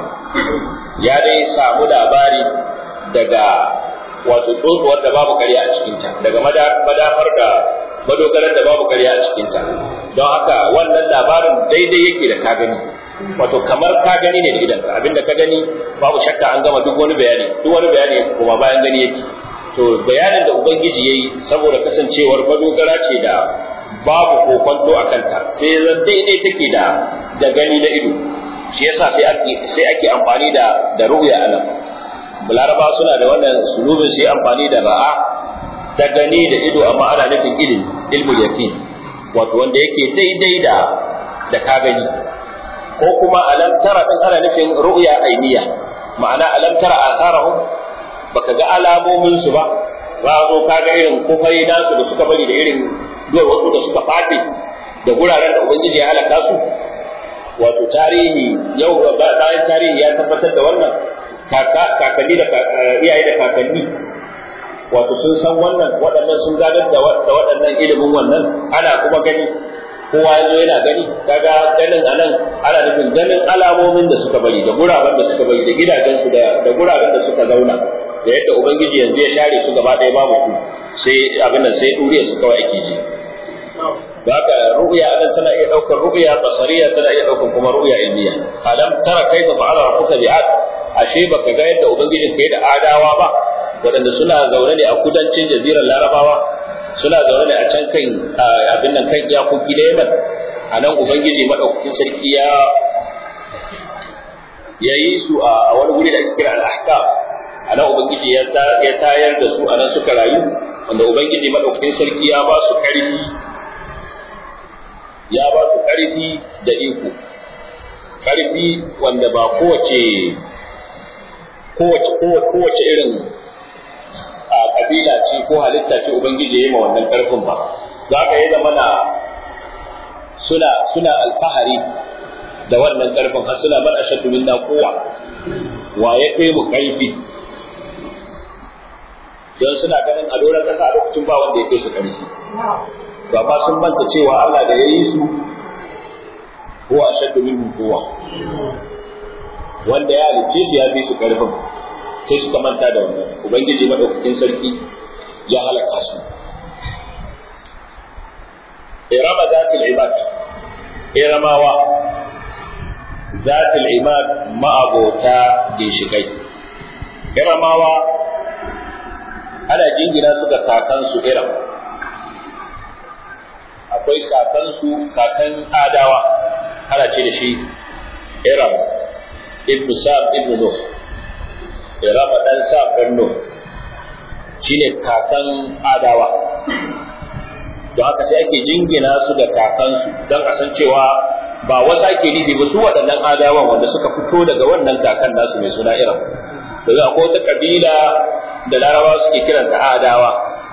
Speaker 1: ya dai samu labari daga wato tsotsuwar da babu ƙarya a cikinta daga madafar da madogarar da babu ƙarya a cikinta don haka wannan labarin daidai yake da ka gani wato kamar ka gani ne da idanka abinda ka gani babu shakka an gama duk wani bayani duk wani bayani kuma bayan gani yake to bayanin da ubangiji yayi saboda kasancewar madogara ce da babu kokonto a kanta sai zan daidai take da da gani na ido shi yasa sai ake sai ake amfani da da ru'ya anan balaraba suna da wannan sulubin sai amfani da ra'a ta gani da ido amma ana nufin ilimi ilmul yaqin wato wanda yake daidai da da ka gani ko kuma alam tara din ana nufin ru'ya ainiya ma'ana alam tara asarahum baka ga alamomin su ba ba zo ka ga irin kufai nasu da suka bari da irin duwar wasu da suka fadi da guraren da ubangiji ya halaka su wato tarihi yau bayan tarihi ya tabbatar da wannan kakanni da iyaye da kakanni wato sun san wannan waɗannan sun gadar da waɗannan ilimin wannan ana kuma gani kowa ya zo yana gani kaga ganin anan ana nufin ganin alamomin da suka bari da guraben da suka bari da gidajensu da guraben da suka zauna da yadda ubangiji yanzu ya share su gaba ɗaya babu ku sai abin nan sai ɗuriya su kawai ake ji da haka ru'ya anan tana iya ɗaukar ru'ya basariya tana iya ɗaukar kuma ru'ya ilmiya alam tara kaifa fa'ala rabbuka bi'ad ashe baka ga yadda ubangijin kai da adawa ba waɗanda suna zaune ne a kudancin jazirar larabawa suna zaune ne a can kan abin nan kan iyakoki da yaman a nan ubangiji maɗaukakin sarki ya ya yi su a wani wuri da ake kira al-ahkam a nan ubangiji ya tayar da su a nan suka rayu wanda ubangiji madaukakin sarki ya ba su karfi ya ba su karfi da iko karfi wanda ba kowace kowace kowace irin a kabila ce ko halitta ce ubangiji ya yi ma wannan karfin ba za ka yi zama na suna suna alfahari da wannan karfin har suna bar ashaddu minna kowa wa ya kai mu karfi don suna ganin a doron kasa a lokacin ba wanda ya kai su karfi to amma sun manta cewa Allah da ya yi su huwa ashaddu minhum kowa wanda ya halicce su ya fi su karfin sai suka manta da wannan ubangiji madaukakin sarki ya halaka su irama zatil ibad iramawa zatil ibad ma'abota ginshikai iramawa ana jingina su ga kakansu iram akwai kakansu kakan adawa ana ce da shi iram ibn sa'd ibn nuh irama dan sa'd ibn nuh shine kakan adawa don haka sai ake jingina su da kakansu don a san cewa ba wasu ake nufi ba su waɗannan adawan wanda suka fito daga wannan kakan nasu mai suna iram daga akwai wata kabila da larabawa suke kiranta adawa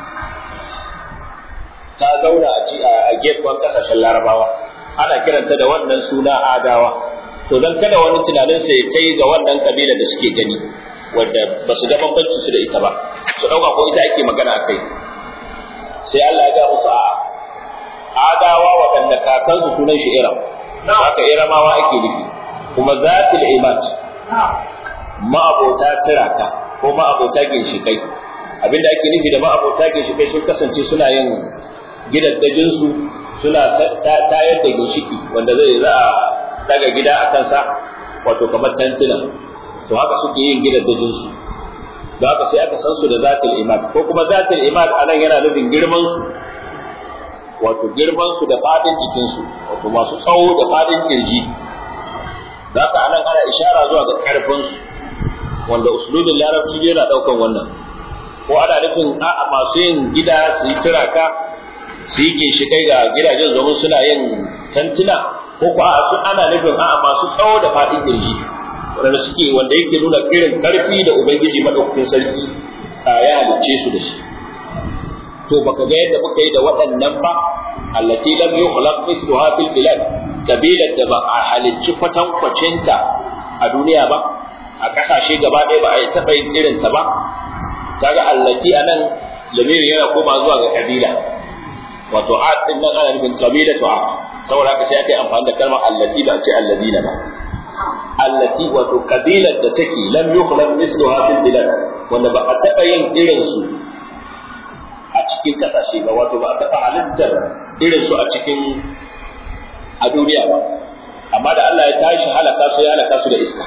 Speaker 1: ta zauna a gefen kasashen larabawa ana kiranta da wannan suna adawa to don kada wani tunanin sai kai ga wannan kabila da suke gani wanda ba su ga bambanci su da ita ba su ɗauka ko ita ake magana a kai sai Allah ya ga musu a'a adawa waɗanda kakansu sunan shi iram haka iramawa ake nufi kuma zatil imad ma'abota tiraka ko ma'abota ginshikai abinda ake nufi da ma'abota ginshikai sun kasance suna yin gidaddajinsu suna tayar da ginshiki wanda zai za a daga gida a kansa wato kamar tantuna to haka suke yin gidaddajinsu da haka sai aka san su da zatul imad ko kuma zatul imad anan yana nufin girman su wato girman su da fadin jikin su wato masu tsawo da fadin kirji da haka anan ana ishara zuwa ga karfin su wanda uslubin larabci yana daukan wannan ko ana nufin a'a masu yin gida su yi turaka su yi ginshikai ga gidajen domin suna yin tantuna ko ko a'a su ana nufin a'a masu tsawo da fadin kirji wanda suke wanda yake nuna irin karfi da ubangiji madaukakin sarki ya halicce su da shi to baka ga yadda muka yi da waɗannan ba allati lam yukhlaq mithluha fil bilad kabilar da ba a halicci kwatankwacinta a duniya ba a ƙasashe gaba ɗaya ba a taɓa yin irin ta ba kaga allati anan lamirin yana koma zuwa ga kabila wato a din nan ana nufin kabila to a saboda haka sai aka yi amfani da kalmar allati ba a ce alladina ba allati wato kabilar da take lam yukhlaq mithluha fil bilad wanda ba a taba yin irin su a cikin kasashe ba wato ba a taba halittar irin su a cikin a duniya ba amma da Allah ya tashi halaka su ya halaka su da iska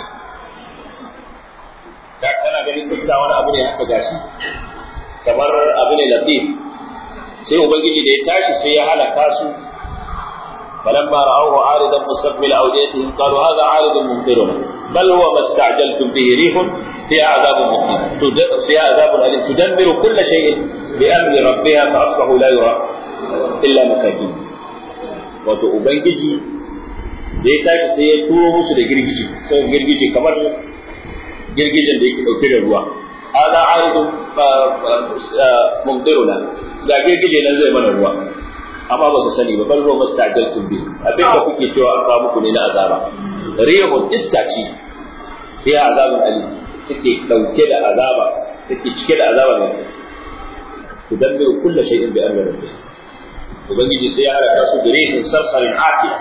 Speaker 1: da kana ganin iska wani abu ne haka gashi kamar abu ne latif sai ubangiji da ya tashi sai ya halaka su فلما رأوه عارضا مستقبل أوديتهم قالوا هذا عارض ممطرنا بل هو ما استعجلتم به ريح فيها عذاب مقيم فيها عذاب أليم تدمر كل شيء بأمر ربها فأصبحوا لا يرى إلا مساكين wato ubangiji da ya tashi sai ya turo musu da girgije sai girgije kamar girgijen da yake dauke da ruwa hada aridun mumtiruna ga girgije nan zai mana ruwa amma ba su sani ba bal ruwa mastajaltum bi abin da kuke cewa an kawo muku ne na azaba rihun iska ce sai azabun ali take dauke da azaba take cike da azaba ne tudammiru kullu shay'in bi amri rabbih ubangiji sai ya halaka su da rihin sarsarin afiya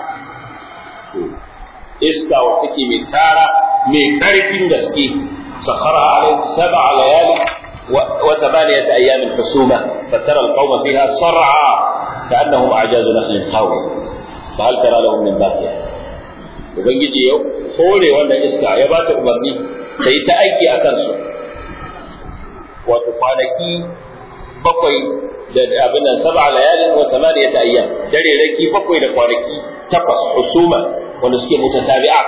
Speaker 1: iska wa take mai tara mai karfin gaske sakhara alaihi sab'a layali wa thamaniyat ayamin husuma fatara alqawma fiha sar'a كأنهم أعجاز نخل خاوي فهل ترى لهم من باقية ubangiji ya hore wannan iska ya ba ta umarni ta yi ta aiki a kansu wato kwanaki bakwai da abin nan saba layalin wa tamaniya ta ayyam dare raki bakwai da kwanaki takwas husuma wanda suke mutatabi'a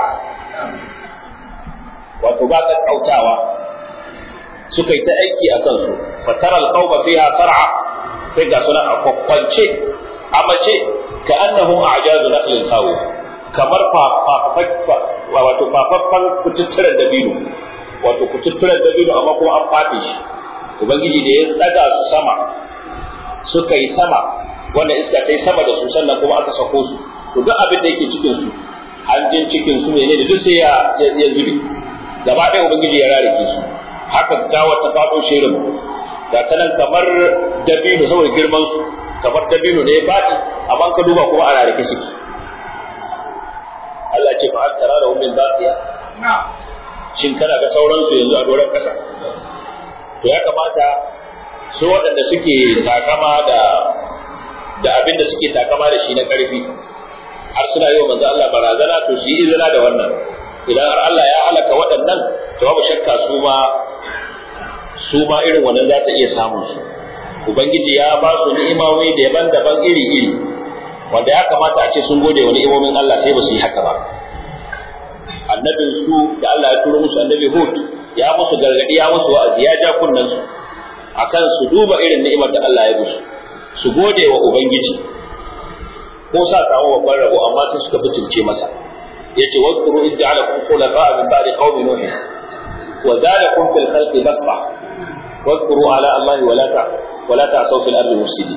Speaker 1: wato ba ka kautawa suka yi ta aiki a kansu fatara alqawma fiha sar'a sai ga suna a kwakwance a mace ka annahum a'jazu nakhlin khawiya kamar wato fafaffan kututturen dabino wato kututturen dabino amma kuma an fafe shi ubangiji da ya tsaga su sama suka yi sama wanda iska ta yi sama da su sannan kuma aka sako su to duk abin da yake cikin su hanjin cikin su ne da duk sai ya ya zube gaba ɗaya ubangiji ya rarike su haka gawa ta faɗo shirin ga ta nan kamar dabino saboda girman su kamar dabino ne ya faɗi amma ka duba kuma a rarike suke Allah ce fa har tara da ummin baqiya shin kana ga sauransu yanzu a doron ƙasa to ya kamata su waɗanda suke takama da da abin da suke takama da shi na ƙarfi har suna yi wa manzo Allah barazana to su yi izina da wannan idan har Allah ya halaka waɗannan to babu shakka su ma su ma irin wannan za ta iya samun su ubangiji ya ba su ni'imomi daban-daban iri-iri wanda ya kamata a ce sun gode wa ni'imomin Allah sai ba su yi haka ba annabin su da Allah ya turo musu annabi Hud ya musu gargadi ya musu wa'azi ya ja kunnan su akan su duba irin ni'imar da Allah ya musu su gode wa ubangiji ko sa samu babban rabo amma sai suka butulce masa yace wadkuru id ja'alakum khulafa'a min ba'di qaumi nuh wa zadakum fil khalqi basra wadkuru ala Allah wa la ta wa la ta'saw fil ardi mufsidin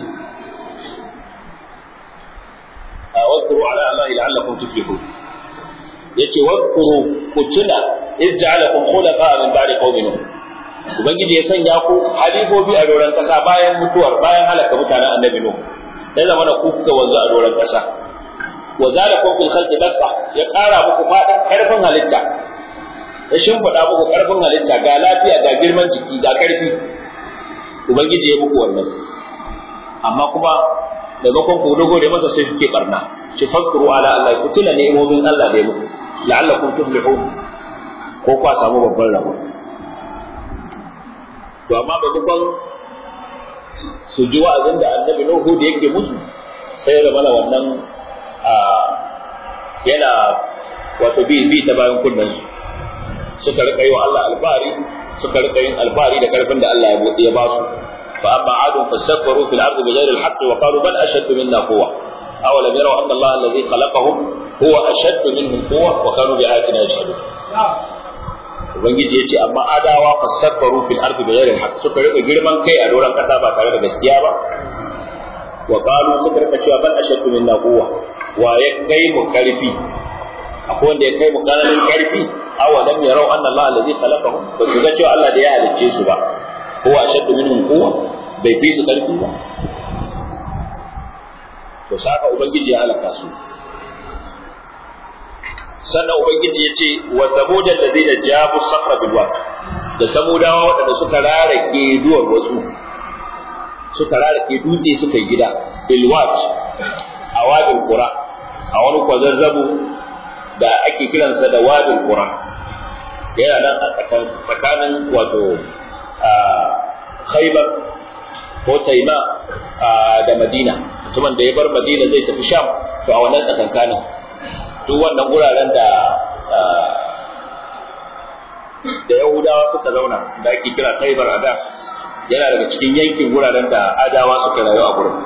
Speaker 1: wadkuru ala Allah la'allakum tuflihun yace wadkuru ku tuna id ja'alakum khulafa'a min ba'di qaumi nuh ubangiji ya sanya ku halifofi a doron kasa bayan mutuwar bayan halaka mutanen annabi nuh sai zama na ku kuka wanzu a doron kasa wa zalakum fil khalqi basta ya kara muku fadin karfin halitta ya shimfiɗa muku karfin halitta ga lafiya ga girman jiki ga karfi ubangiji ya muku wannan amma kuma maimakon ku dogo da masa sai kuke barna shi fakuru ala Allah ku tuna ni'imomin Allah da ya muku la'allakum tuflihun ko kwa samu babban rabo to amma maimakon su ji wa'azin da annabi Nuhu da yake musu sai ya zama wannan yana wato bi bi ta bayan kunnen su suka rika yi wa Allah albari suka rika yin albari da karfin da Allah ya ba su fa amma adun fastakbaru fil ardi bighayri al-haqqi wa qalu bal ashaddu minna quwwa awalam yaraw anna Allah alladhi khalaqahum huwa ashaddu minhum quwwa wa kanu bi ayatina yajhadun ubangiji ya ce amma adawa fasakbaru fil ardi bi ghairi haqq suka rika girman kai a doron kasa ba tare da gaskiya ba wa qalu suka rika cewa bal ashaddu minna quwwa wa ya kai mu karfi akwai wanda ya kai mu kananin karfi aw lam yarau anna Allah allazi khalaqahum ba su ga cewa Allah da ya halicce su ba huwa ashaddu minhum quwwa bai fi su karfi ba to saka ubangiji ya halaka su sannan ubangiji ya ce wa samuda allazina jabu sakra bil wad da samudawa waɗanda suka rarake duwar wasu suka rarake dutse suka yi gida bil wad a wadin qura a wani kwazazzabu da ake kiransa da wadin qura yana nan a tsakanin wato khaybar ko taima da madina mutumin da ya bar madina zai tafi sham to a wannan tsakankanin duk wannan guraren da da Yahudawa suka zauna da ake kira Khaibar a da yana daga cikin yankin guraren da Adawa suka rayu a gurin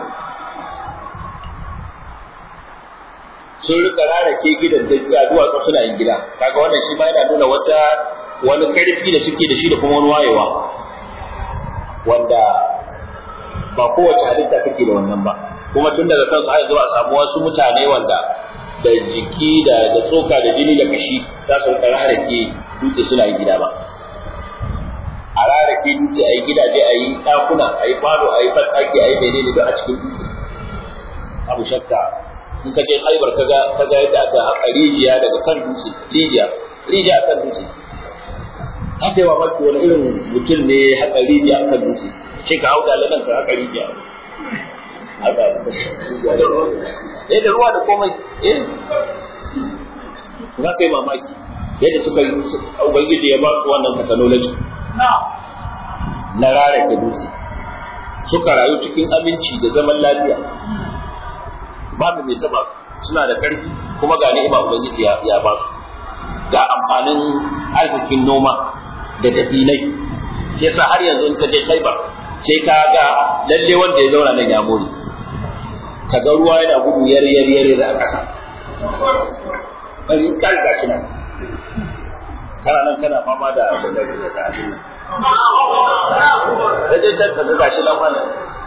Speaker 1: sun rika rarake gidan da duwatsu suna yin gida kaga wannan shi ma yana nuna wata wani karfi da suke da shi da kuma wani wayewa wanda ba kowace halitta take da wannan ba kuma tun daga kansu har zuwa samu wasu mutane wanda da jiki da da tsoka da jini da kashi za su rika rarake dutse suna yin gida ba a rarake dutse a yi gidaje a yi ɗakuna a yi falo a yi fataki a yi menene don a cikin dutse abu shakka in ka je haibar kaga kaga yadda aka haƙa rijiya daga kan dutse rijiya rijiya kan dutse haka yawa maki wani irin mutum ne ya haƙa rijiya kan dutse sai ka hau dalalan ka haƙa rijiya haka eh da ruwa da komai eh za ka yi mamaki yadda suka yi ubangiji ya ba su wannan technology na rarrake dutse suka rayu cikin aminci da zaman lafiya babu mai taba suna da ƙarfi kuma ga ni'ima ubangiji ya ba su ga amfanin arzikin noma da dabilai shi yasa har yanzu in ka je Khaibar sai ka ga lalle wanda ya zauna nan ya more ka ga ruwa yana gudu yar yar yar da a ƙasa bari kan ga shi nan kana nan kana fama da da da da da da je can ka ga shi nan wannan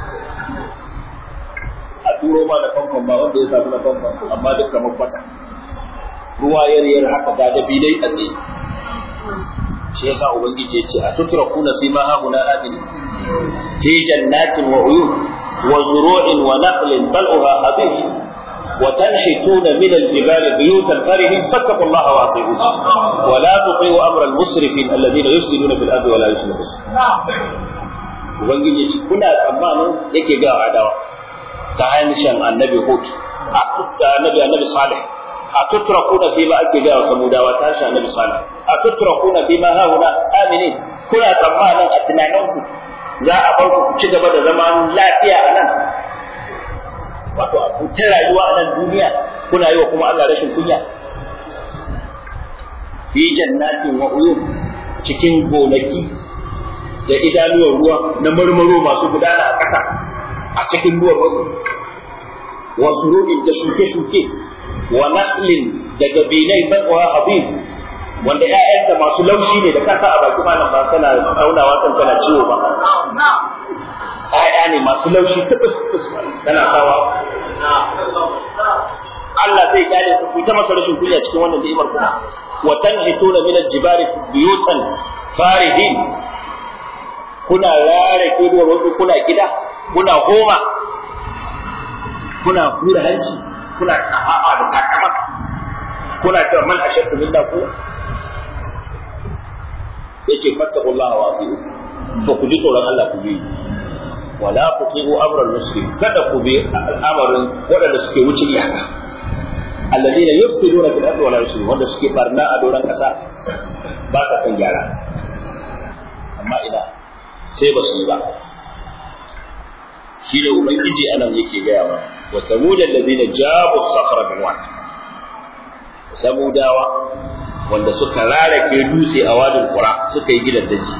Speaker 1: a turo ma da famfon ba wanda ya samu na famfon amma duk kamar kwata ruwa yar yar haka ga da bidai a tsaye shi yasa ubangiji ya ce a tutrakuna fi ma hauna amini في جنات وعيون وزروع ونخل طلعها خبيث وتنحتون من الجبال بيوتا فرهين فاتقوا الله واطيعون ولا تطيعوا امر المسرفين الذين يفسدون في الارض ولا يصلحون ubangiji ce kuna tsammanin yake ga adawa ta hanyar annabi hud a annabi annabi salih a tutrakuna fi ma ake ga samudawa ta shi annabi salih a tutrakuna fi ma hauna aminin kuna tsammanin a tunaninku za a bar ku ci gaba da zaman lafiya a nan wato a ta rayuwa a nan duniya kuna yi wa kuma Allah rashin kunya fi jannatin wa uyun cikin gonaki da idanuwar ruwa na marmaro masu gudana a ƙasa a cikin ruwan wasu wa surudin da shuke-shuke wa naslin da gabilai bakwa habib wanda ƴaƴanta masu laushi ne da kasa a baki malam ba kana taunawa kan kana ciwo ba ƴaƴa ne masu laushi tubus tubus kana sawa Allah zai gane ku ta masa rashin kunya cikin wannan ni'imar kuma wa tanhituna min al-jibali buyutan faridin kuna rare kudu wasu kuna gida kuna goma kuna hura hanci kuna kafa'a da takama kuna cewa man ashaddu minna quwwa yace fattaqullaha wa ati'u to ku ji tsoron Allah ku bi wala tuti'u amral muslim kada ku bi al'amarin waɗanda suke wuce iyaka alladheena yufsiduna fil ardi wala yuslihun wanda suke barna a doron kasa ba sa san gyara amma ina sai ba su yi ba shi da ubangiji anan yake gaya wa wa samudan ladina jabu sakhra bil wad samudawa wanda suka rarake dutse a wadin qura suka yi gidan daji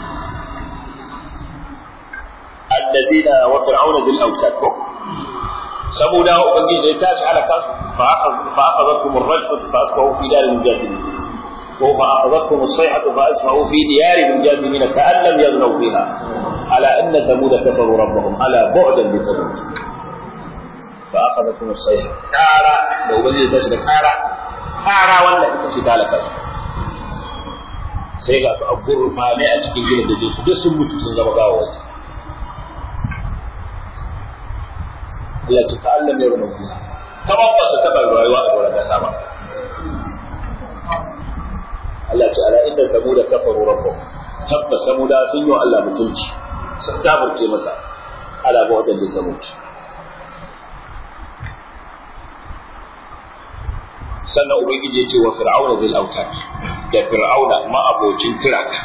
Speaker 1: alladina wa fir'auna bil awtad samudawa ubangiji ya tashi halaka fa akhadhakum ar-rajfah fa asbahu fi dar al-jahilin ko fa akhadhakum as-sayhatu fa asbahu fi diyar al-jahilin ka'an lam yaghnaw fiha ala anna thamud kafaru rabbahum ala bu'dan li thamud fa akhadhakum as-sayhah kara da ubangiji ya tashi da kara kara wannan ita ce talaka sai ga su a gurfane a cikin gidan da su duk sun mutu sun zama gawawaci Allah ce ta Allah mai rumun fiha kamar ba su taɓa rayuwa a wurin kasa ba Allah ce ala inda samuda kafaru rabbuhum tabbas samuda sun yi wa Allah mutunci sun kafirce masa ala ba wadanda samud sannan ubangiji ya ce wa fir'auna zil autad da fir'auna ma abocin tiraka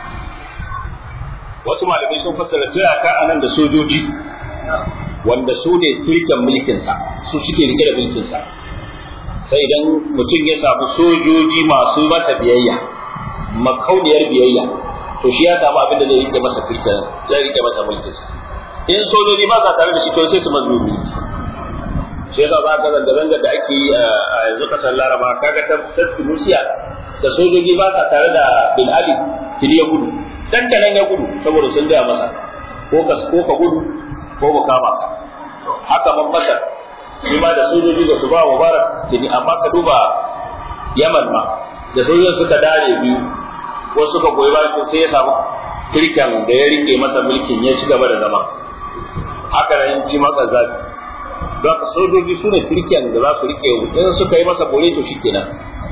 Speaker 1: wasu malamai sun fassara tiraka anan da sojoji wanda su ne turken mulkinsa su suke rike da mulkinsa sai idan mutum ya samu sojoji masu masa biyayya makauniyar biyayya to shi ya samu abin da zai rike masa turken zai rike masa mulkinsa in sojoji ba sa tare da shi to sai su mazlumi shi yasa za ka zanga zanga da ake yi a yanzu kasar laraba kaga ta ta tunisia da sojoji ba sa tare da bin ali tiri ya gudu dan da nan ya gudu saboda sun gaya masa ko ka ko ka gudu ko ba kama ka haka man masar shi ma da sojoji da su ba mubarak tuni amma ka duba yaman ma da sojojin suka dare biyu ko suka goyi bayan sai ya samu kirkan da ya rike masa mulkin ya ci gaba da zama haka nan ci masa zafi don ka sojoji su ne kirkiyan da za su rike in suka yi masa bore to shikenan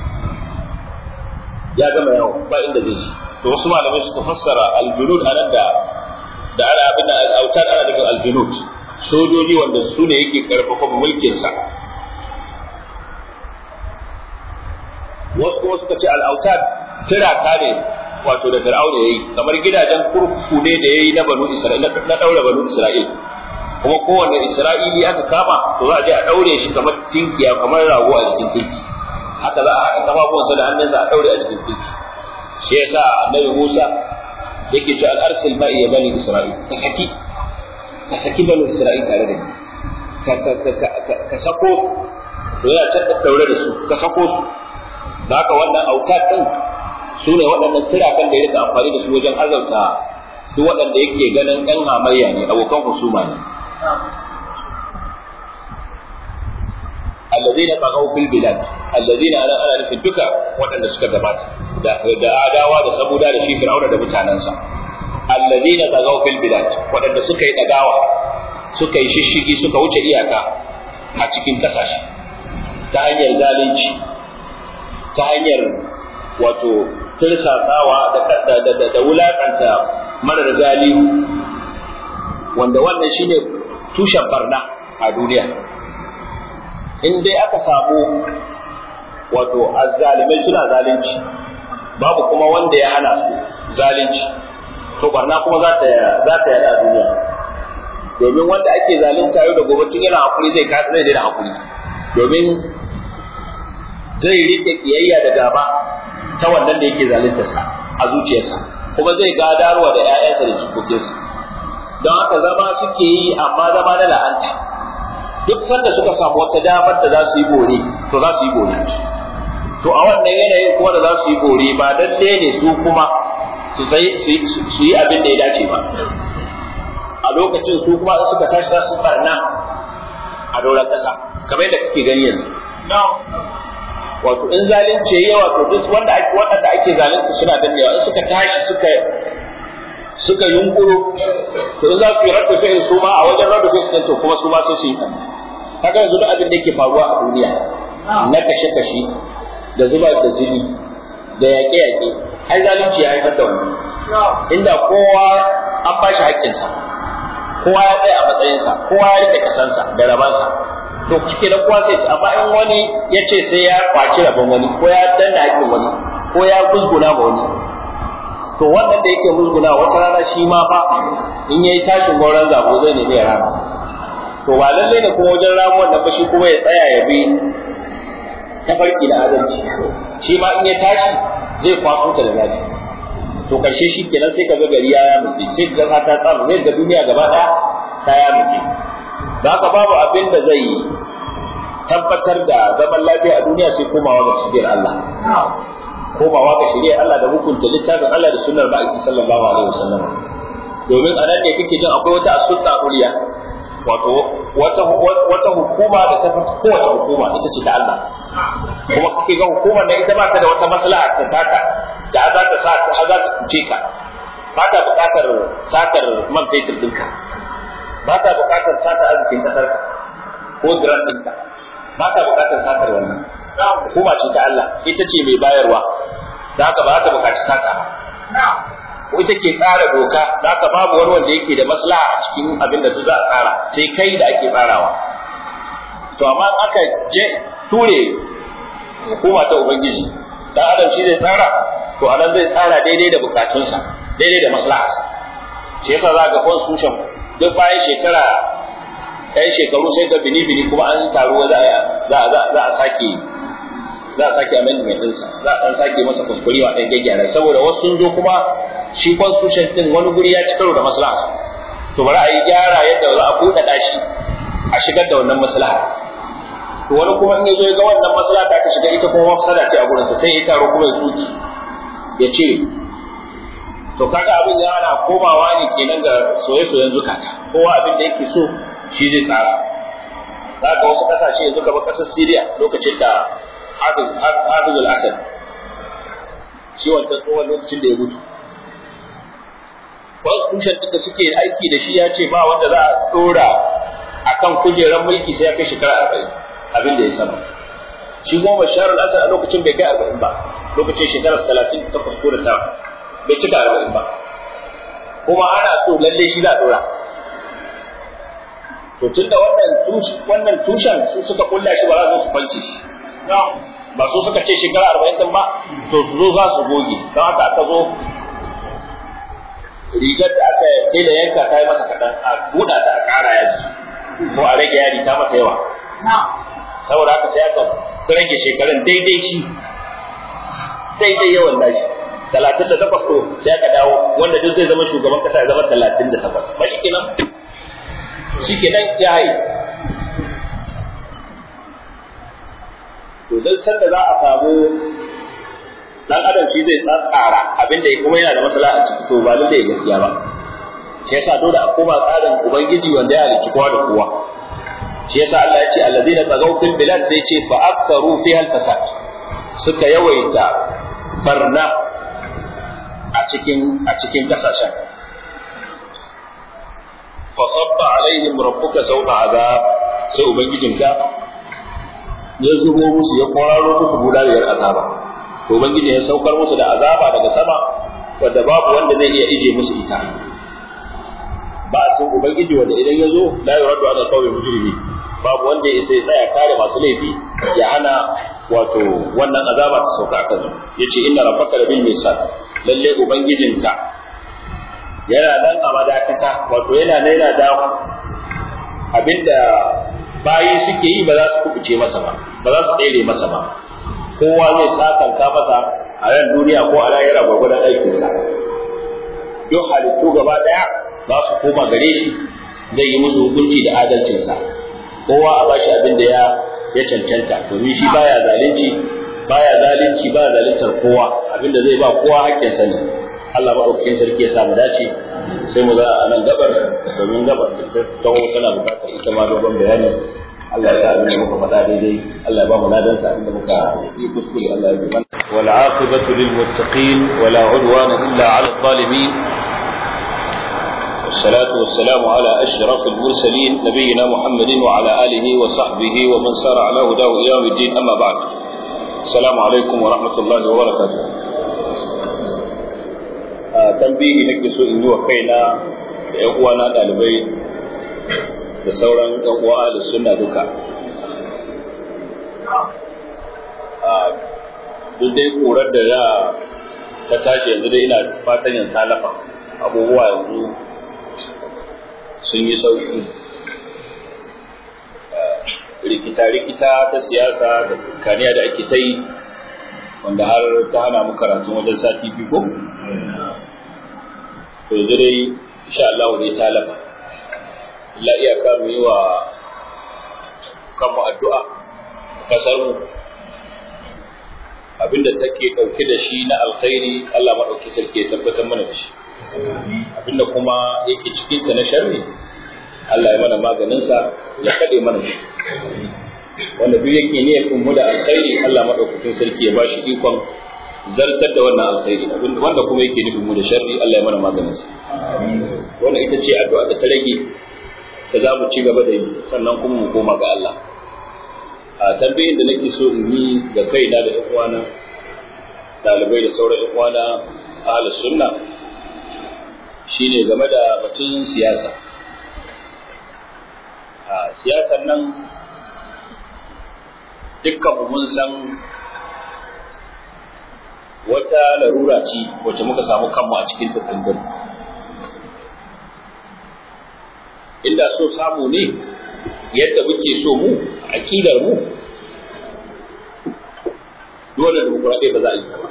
Speaker 1: ya gama yawo ba inda zai ji to wasu malamai suka fassara aljunud anan da da ana abin da al'autar ana nufin aljunud sojoji wanda su ne yake karfafa mulkin sa wasu kuma suka ce al'autar tiraka ne wato da fir'auna yayi kamar gidajen kurkuku ne da yayi na banu isra'ila na daura banu isra'ila kuma kowanne isra'ili aka kama to za a je a daure shi kamar tinkiya kamar rago a jikin tinki haka za a haɗa kafafuwansa da hannunsa a daure a jikin tinki shi yasa annabi Musa yake cewa al-arsil ma'i ya bani isra'il ka saki ka saki banu isra'il tare da ni ka ka ka ka ka sako to yana can daure da su ka sako su da haka wannan aukat din su ne waɗannan tirakan da ya rika amfani da su wajen azauta duk waɗanda yake ganin ɗan hamayya ne abokan husuma ne الذين بغوا في البلاد الذين انا انا nufin duka waɗanda suka gabata da da adawa da sabuda da shi fir'auna da mutanansa alladhina bagaw fil bilad waɗanda suka yi dagawa suka yi shishigi suka wuce iyaka a cikin kasashe ta hanyar zalunci ta hanyar wato tirsasawa da da da, da wulakanta marar gali wanda wannan shine tushen barna a duniya in dai aka samu wato azzalimai suna zalunci babu kuma wanda ya hana su zalunci to barna kuma za ta za ta yada a duniya domin wanda ake zalunta yau da gobe tun yana hakuri zai kasa zai daina hakuri domin zai rike kiyayya da gaba ta wannan da yake zalunta sa a zuciyarsa kuma zai gadarwa da ƴaƴansa da jikokinsa don haka zama suke yi amma zama na la'anta duk sanda suka samu wata damar da za su yi bore to za su yi bore to a wannan yanayin kuma da za su yi bore ba lalle ne su kuma su yi abin da ya dace ba a lokacin su kuma suka tashi za su barna a doron ƙasa kamar yadda kake gani yanzu wato in zalunci yayi yawa to duk wanda ake wanda ake zalunci suna dannewa in suka tashi suka suka yunkuro to in za su yi rabu sai su ma a wajen rabu sai to kuma su ma sai su yi kaga yanzu duk abin da yake faruwa a duniya na kashe-kashe da zuba da jini da yaƙe-yaƙe ai zalunci ya haifar da wannan inda kowa an ba shi haƙƙinsa kowa ya tsaya a matsayinsa kowa ya rike kasansa da rabansa to cike da kowa sai amma in wani ya ce sai ya kwaci rabon wani ko ya danna haƙƙin wani ko ya gusguna ma wani to wannan da yake musguna wata rana shi ma fa in yayi tashin gauran zabo zai nemi ya rama to ba lalle ne kuma wajen ramuwan nan ba shi kuma ya tsaya ya bi tafarki da adalci shi ma in ya tashi zai kwaso ta da zafi to karshe shi kenan sai kaga gari ya mutse sai ga ta tsaro zai ga duniya gaba daya ta ya mutse da haka babu abin da zai tabbatar da zaman lafiya a duniya sai komawa ga shigiyar Allah komawa ga shirya Allah da hukunta littafin Allah da sunnar ma'aiki sallallahu alaihi wasallam domin a nan ne kake jin akwai wata asulta uliya wato wata wata hukuma da ta fi kowace hukuma ita ce ta Allah kuma kake ga hukumar da ita ba ta da wata maslaha ta taka da za ta sa ta za ta kuce ka ba ta buƙatar satar man fetur ɗinka ba ta buƙatar sata arzikin ƙasarka ko giran ɗinka ba ta buƙatar satar wannan hukuma ce ta Allah ita ce mai bayarwa da haka ba ta bukaci saka ko ita ke tsara doka da haka babu wani wanda yake da maslaha a cikin abin da za a tsara sai kai da ake tsarawa to amma aka je ture hukuma ta ubangiji dan adam shi zai tsara to anan zai tsara daidai da bukatunsa daidai da maslaharsa shi yasa za ga constitution duk bayan shekara ɗan shekaru sai ga bini-bini kuma an taru za a sake za a sake amendment ɗinsa za a ɗan sake masa kuskure wa ɗan gyaggyara saboda wasu sun zo kuma shi constitution ɗin wani guri ya ci karo da maslaha to bari a yi gyara yadda za a buɗaɗa shi a shigar da wannan maslaha to wani kuma in ya zo ya ga wannan maslaha da aka shiga ita kuma mafsada ce a gurinsa sai ya taro kuma ya tsuki ya ce to kaga abin ya ana komawa ne kenan ga soye-soyen zukata kowa abin da yake so shi zai tsara za ka wasu kasashe yanzu kamar kasar Syria lokacin da Hafiz al-Assad shi wancan tsohon lokacin da ya mutu constitution din da suke aiki da shi ya ce ba wanda za a dora akan kujerar mulki sai ya kai shekara arba'in abin da ya sama shi kuma Bashar al-Assad a lokacin bai kai arba'in ba lokacin shekarar talatin takwas ko da tara bai cika arba'in ba kuma ana so lalle shi za a dora to tunda wannan wannan tushen su suka kulla shi ba za su kwance shi ba su suka ce shekara arba'in din ba to su zo za su goge don haka aka zo rigar da aka daina yanka ta yi masa kaɗan a buɗa ta a ƙara yaji ko a rage yadi ta masa yawa saboda haka sai aka rage shekarun daidai shi daidai yawan nashi talatin da takwas to sai aka dawo wanda duk zai zama shugaban kasa ya zama talatin da takwas ba shi kenan shikenan ya haye to dan sanda za a samu dan adam shi zai tsara abin da kuma yana da matsala a ciki to ba zai gaskiya ba shi yasa dole a koma tsarin ubangiji wanda ya halicci kowa da kowa shi yasa Allah ya ce allazina tagaw fil bilad sai ce fa aktharu fiha al fasad suka yawaita barna a cikin a cikin kasashen fa sabba alaihim rabbuka sawta azab sai ubangijinka ya zubo musu ya kwararo musu gudaniyar azaba to ubangiji ya saukar musu da azaba daga sama wanda babu wanda zai iya ije musu ita ba a san ubangiji wanda idan ya zo la yuraddu ala qawli mujrimi babu wanda ya sai tsaya kare masu laifi ya hana wato wannan azaba ta sauka akan su yace inna rabbaka labil misal lalle ubangijinka yana nan a madakata wato yana nan yana da abinda bayi suke yi ba za su kubuce masa ba ba za su tsere masa ba kowa zai sakanka masa a ran duniya ko a lahira gwagwadon aikinsa duk halittu gaba daya za su koma gare shi zai yi musu hukunci da adalcinsa kowa a bashi abin da ya ya cancanta domin shi baya zalunci baya zalunci baya zaluntar kowa abin da zai ba kowa haƙƙinsa ne Allah maɗaukakin sarki ya samu dace sai mu za a nan gabar domin gabar ta tawo tana buƙatar ita ma dogon bayani Allah ya abin da muka faɗa daidai Allah ya ba mu ladan sa abin da muka yi kuskure Allah ya ji mana wal aqibatu lil muttaqin wala udwana illa ala zalimin والصلاة والسلام على أشرف المرسلين نبينا محمد وعلى آله وصحبه ومن سار على هداه إلى يوم الدين أما بعد السلام عليكم ورحمة الله وبركاته tambihi nake so in yi wa kaina da ‘yan uwana ɗalibai da sauran ‘yan uwa da suna duka. Duk dai ƙurar da ya ta tashi yanzu dai ina fatan yin talafa abubuwa yanzu sun yi sauƙi. Rikita-rikita ta siyasa da kaniya da ake ta yi wanda har ta hana mu karatu wajen sati biyu ko? to yanzu dai insha Allah dai ta lafa illa iyaka mu yi wa kanmu addu'a kasar mu abinda take dauke da shi na alkhairi Allah madauki sarki ya tabbatar mana da shi abinda kuma yake cikin ta na sharri Allah ya mana maganin sa ya kade mana shi wanda duk yake niyyar mu da alkhairi Allah madaukakin sarki ya bashi ikon zartar da wannan alkhairi wanda kuma yake nufin mu da sharri Allah ya mana maganin sa wannan ita ce addu'a da ta rage da za mu ci gaba da yi sannan kuma mu koma ga Allah a tambayin da nake so in yi ga kaina da uwana dalibai da sauran uwana ahlus sunna shine game da batun siyasa a siyasar nan dukkan mun san wata larura ce wacce muka samu kanmu a cikin ta tsindin inda so samu ne yadda muke so mu aƙidar mu dole da mukuraɗe ba za a yi ba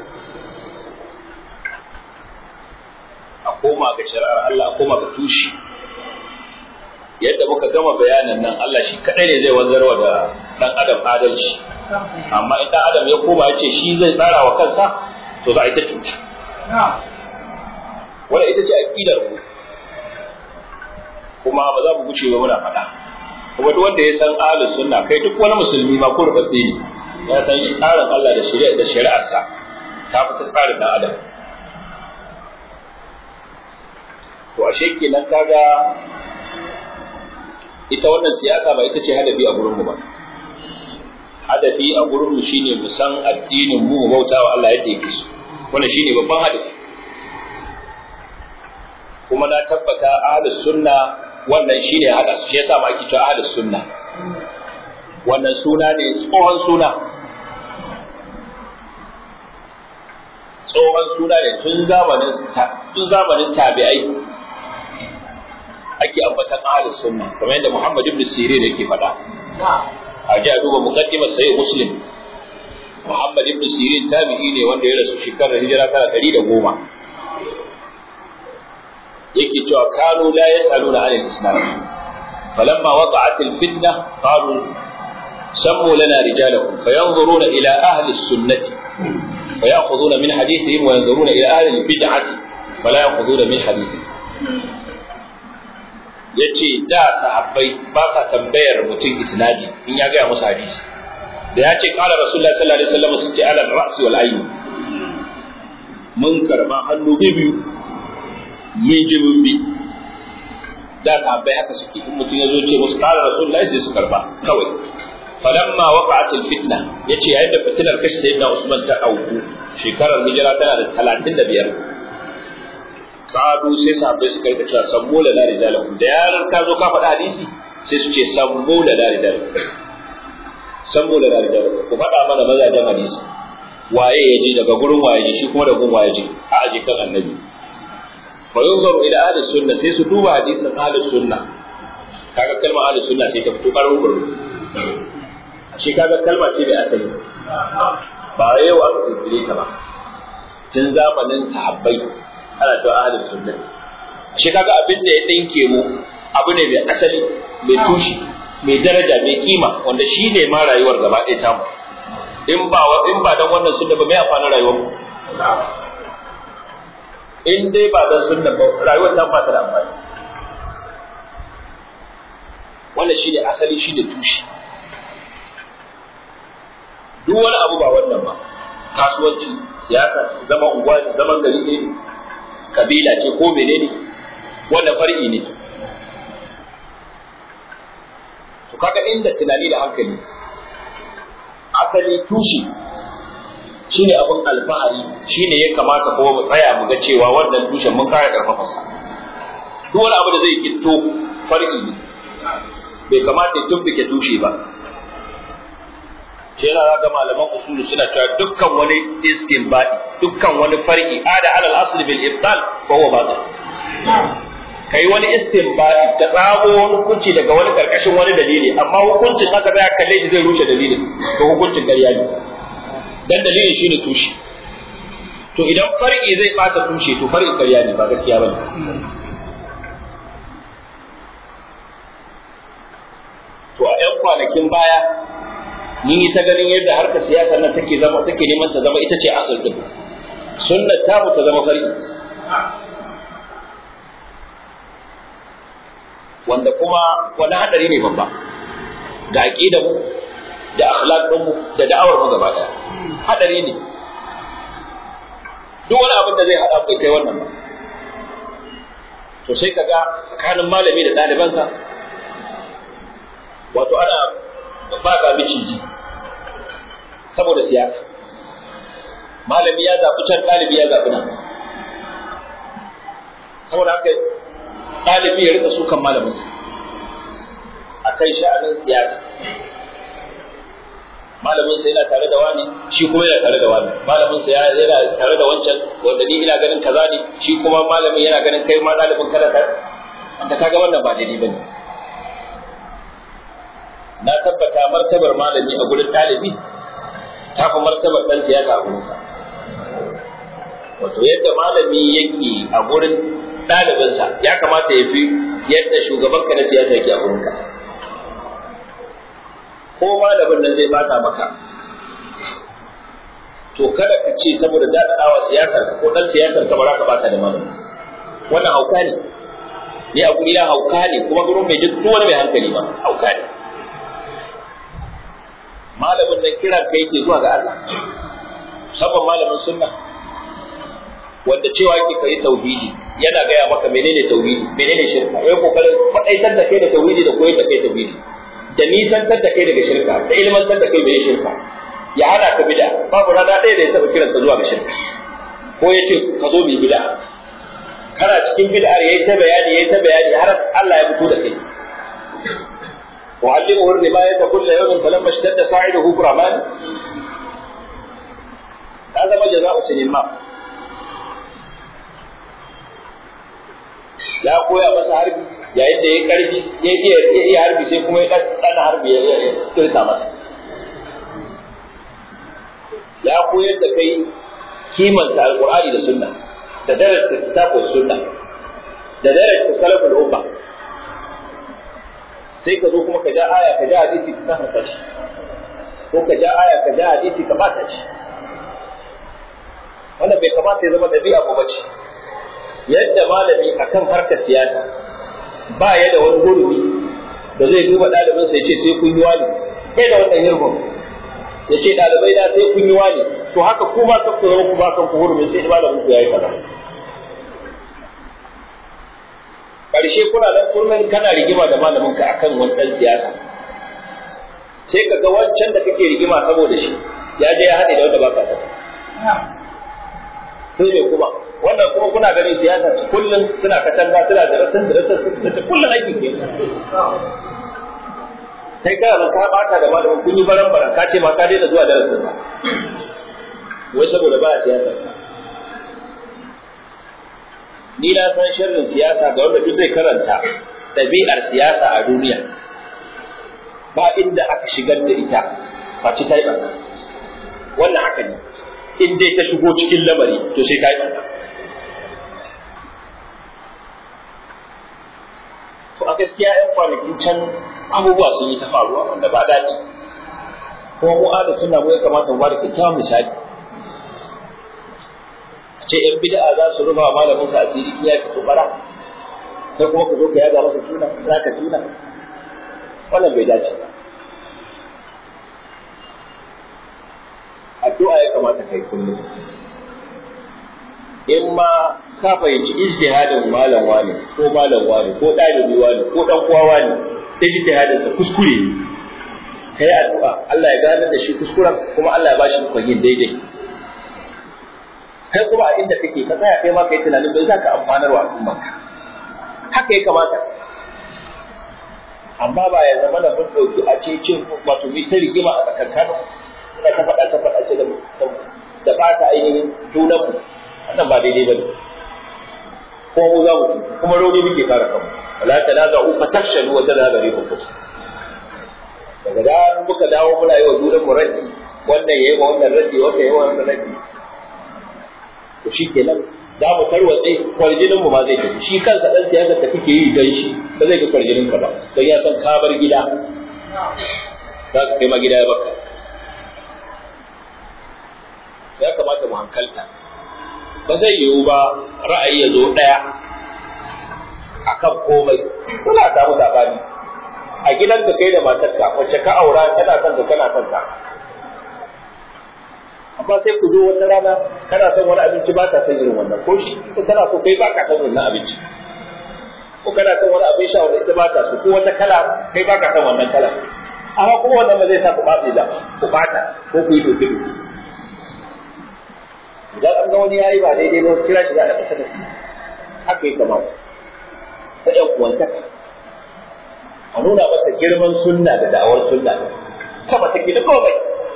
Speaker 1: a koma ga shari'ar Allah a koma ga tushe yadda muka gama bayanan nan Allah shi kadai ne zai wanzarwa da dan adam adalci amma in dan adam ya koma ya ce shi zai tsara wa kansa to za a yi ta cuta. Wanda ita ce aƙidar mu, kuma ba za mu guce ba muna faɗa. Kuma duk wanda ya san ahlus sunna kai duk wani musulmi ma ko rubatse ne ya san shi tsarin Allah da shari'a da shari'arsa ta fi tsarin dan adam. To ashe kenan kaga ita wannan siyasa ba ita ce hadafi a gurin mu ba. Hadafi a gurin mu shine mu san addinin mu mu bauta wa Allah yadda yake so. wannan shine babban hadisi kuma na tabbata ahlus sunna wannan shine hada su shi yasa ma ake cewa ahlus sunna wannan suna ne tsohon suna tsohon suna ne tun zamanin tun zamanin tabi'ai ake ambatan ahlus sunna kamar yadda Muhammad ibn Sirin yake faɗa a ji a duba muqaddimar sahih muslim Muhammad ibn Sirin tabi'i ne wanda ya rasu shekarar hijira tana ɗari da goma. Yake cewa kanu la yas'aluna anil islam. فلما وقعت الفتنة قالوا سموا لنا رجالكم فينظرون إلى أهل السنة فيأخذون من حديثهم وينظرون إلى أهل البدعة فلا يأخذون من حديثهم yace da sahabbai ba sa tambayar mutum isnadi in ya gaya musu hadisi da ya ce kala rasulullah sallallahu alaihi wasallam su ce ala ra'si wal ayn mun karba hannu biyu mun ji mun bi da sahabbai haka suke in mutum ya zo ce musu kala rasulullah sai su karba kawai falamma waqa'at al-fitna yace yayin da fitinar kashi sayyidina Usman ta auku shekarar hijira tana da 35 kadu sai sahabbai suka rika cewa sammu la rijalakum da yaran ka zo ka faɗa hadisi sai su ce sammu la rijalakum sammu la rijalakum ku faɗa mana mazajen hadisi waye ya je daga gurin waye je shi kuma da gurin waye je a aje kan annabi fa yunzaru ila ahli sunna sai su duba hadisin ahli sunna kaga kalmar ahli sunna sai ta fito karo baro shi kaga kalma ce mai asali ba yau aka kirkire ta ba tun zamanin sahabbai ana cewa ahlus sunna shi kaga abin da ya dinke mu abu ne mai asali mai tushi mai daraja mai kima wanda shi ne ma rayuwar gaba ɗaya tamu in ba in ba dan wannan sunna ba mai amfanin rayuwar mu in dai ba dan sunna ba rayuwar ta ba ta da amfani wannan shi ne asali shi ne tushi duk wani abu ba wannan ba kasuwanci siyasa zama unguwa zaman gari ne kabila ce ko menene wannan far'i ne to kaga inda tunani da hankali asali tushi shine abin alfahari shine ya kamata kuma mu tsaya mu ga cewa wannan tushen mun kare karfafa sa duk wani abu da zai kitto far'i ne bai kamata ya tumbuke tushe ba shi yana ga malaman usulu suna cewa dukkan wani istinbadi dukkan wani far'i ada alal asli bil ibtal fa huwa batil kai wani istinbadi da tsago wani hukunci daga wani karkashin wani dalili amma hukuncin aka tsaya kalle shi zai rushe dalilin to hukuncin ƙarya ne dan dalilin shine tushe to idan far'i zai bata tushe to far'i ƙarya ne ba gaskiya bane to a 'yan kwanakin baya mun yi ta ganin yadda harkar siyasa nan take zama take neman ta zama ita ce asal din sunnar ta ta zama fari wanda kuma wani hadari ne babba ga aqidar mu da akhlaq din mu da da'awar mu gaba daya hadari ne duk wani abin da zai hada bai kai wannan ba to sai kaga tsakanin malami da ɗalibansa wato ana ba ga miciji saboda siyasa malami ya zaɓi can ɗalibi ya zaɓi nan saboda haka ɗalibi ya rika sukan malaminsa a kan sha'anin siyasa malamin sa yana tare da wani shi kuma yana tare da wani malamin sa yana tare da wancan wanda ni ina ganin kaza ne shi kuma malamin yana ganin kai ma ɗalibin kada ka da kaga wannan ba daidai bane na tabbata martabar malami a gurin ɗalibi ta fi martabar ɗan siyasa a gurinsa wato yadda malami yake a gurin ɗalibinsa ya kamata ya fi yadda shugabanka na siyasa yake a gurinka ko malamin nan zai bata maka to kada ka ce saboda daɗaɗawa siyasar ko ɗan siyasar ka ba za ka bata da malami wannan hauka ne ni a guri na hauka ne kuma gurin mai duk wani mai hankali ba hauka ne malamin nan kiran kai ke zuwa ga Allah musamman malamin sunna wanda cewa yake kai tauhidi yana gaya maka menene tauhidi menene shirka yayi kokarin faɗaitar da kai da tauhidi da koyar da kai tauhidi da nisantar da kai daga shirka da ilmantar da kai menene shirka ya hana ka bid'a babu rana ɗaya da ya taɓa kiran ka zuwa ga shirka ko ya ce ka zo mu bid'a kana cikin bid'ar yayi ta bayani yayi ta bayani har Allah ya fito da kai وعلمه الرماية كل يوم فلما اشتد صاعده برمان هذا ما جزاء سنين ya koya masa harbi yayin da ya karfi ya iya ya iya harbi sai kuma ya dan harbi ya kirta masa ya koyar da kai kimanta alqur'ani da sunna da darasta kitabun sunna da darasta salaful umma sai ka zo kuma ka ja aya ka ja hadisi ka kafa shi ko ka ja aya ka ja hadisi ka bata shi wannan bai kamata ya zama ɗabi'a ko bace yadda malami akan harkar siyasa ba ya da wani gurbi da zai duba ɗalibinsa ya ce sai kun yi wani kai da wannan hirbin ya ce ɗalibai na sai kun yi wani to haka ku ba kan ku zama ku ba kan ku hurumin sai malamin ku yayi kaza karshe kuna nan kullum kana rigima da malamin ka akan wani ɗan siyasa sai ka ga wancan da kake rigima saboda shi ya je ya haɗe da wanda ba ka sani sai ne kuma wannan kuma kuna ganin siyasa kullum suna katanga suna da rasin da rasin da kullum aiki ke sai kana nan ka bata da malamin kun yi baran baran ka ce ma ka daina zuwa darasin ba wai saboda ba siyasa ni na san sharrin siyasa ga wanda duk zai karanta ɗabi'ar siyasa a duniya ba inda aka shigar da ita face ta yi ɓarna wannan haka ne in dai ta shigo cikin lamari to sai ta yi ɓarna to a gaskiya yan kwanakin can abubuwa sun yi ta faruwa wanda ba daɗi kuma mu da suna mu ya kamata mu ba da kyakkyawan misali a ce yan bid'a za su rufa malamin sa asiri ya fito bara sai kuma ka zo ka yaga masa tuna za ka tuna wannan bai dace ba addu'a ya kamata kai kullum in ma ka fahimci ijtihadin malam wani ko malam wani ko ɗalibi wani ko ɗan uwa wani ijtihadin sa kuskure ne kai addu'a Allah ya gane da shi kuskuren kuma Allah ya bashi ikon yin daidai kai kuma a inda kake ka tsaya kai ma kai tunanin bai za ka amfanar wa al'ummarka haka ya kamata amma ba ya zama da mun ɗauki a cikin wato mai ta rigima a tsakankanin muna ta faɗa ta faɗa da da ɓata ainihin junanmu wannan ba daidai ba ne ko mu za mu kuma rauni muke kare kanmu wala ta na za'u fa tafshalu wa tadhhabu rihukum daga da muka dawo muna yi wa junan mu raddi wannan yayi wa wannan raddi wannan yayi wa wannan raddi to shikenan za mu tarwatse kwarjinin mu ma zai tafi shi kansa dan siyasa da kake yi dan shi ba zai ga kwarjinin ka ba don ya san ka bar gida za ka kai ma gida ya baka ya kamata mu hankalta ba zai yiwu ba ra'ayi ya zo ɗaya a kan komai kuna samu sabani a gidan ka kai da matarka wacce ka aura tana son ka kana son ka amma sai ku zo wata rana kana son wani abinci ba ta son irin wannan ko shi ko kana so kai ba ka son wannan abinci ko kana son wani abin sha wanda ita ba ta so ko wata kala kai ba ka son wannan kala amma kuma wannan ba zai sa ku ɓace da ku ɓata ko ku yi doke doke idan an ga wani yayi ba daidai ba kira shi za a kusa da shi haka ya kamata ta ƴan uwantaka a nuna masa girman sunna da da'awar sunna sama take da komai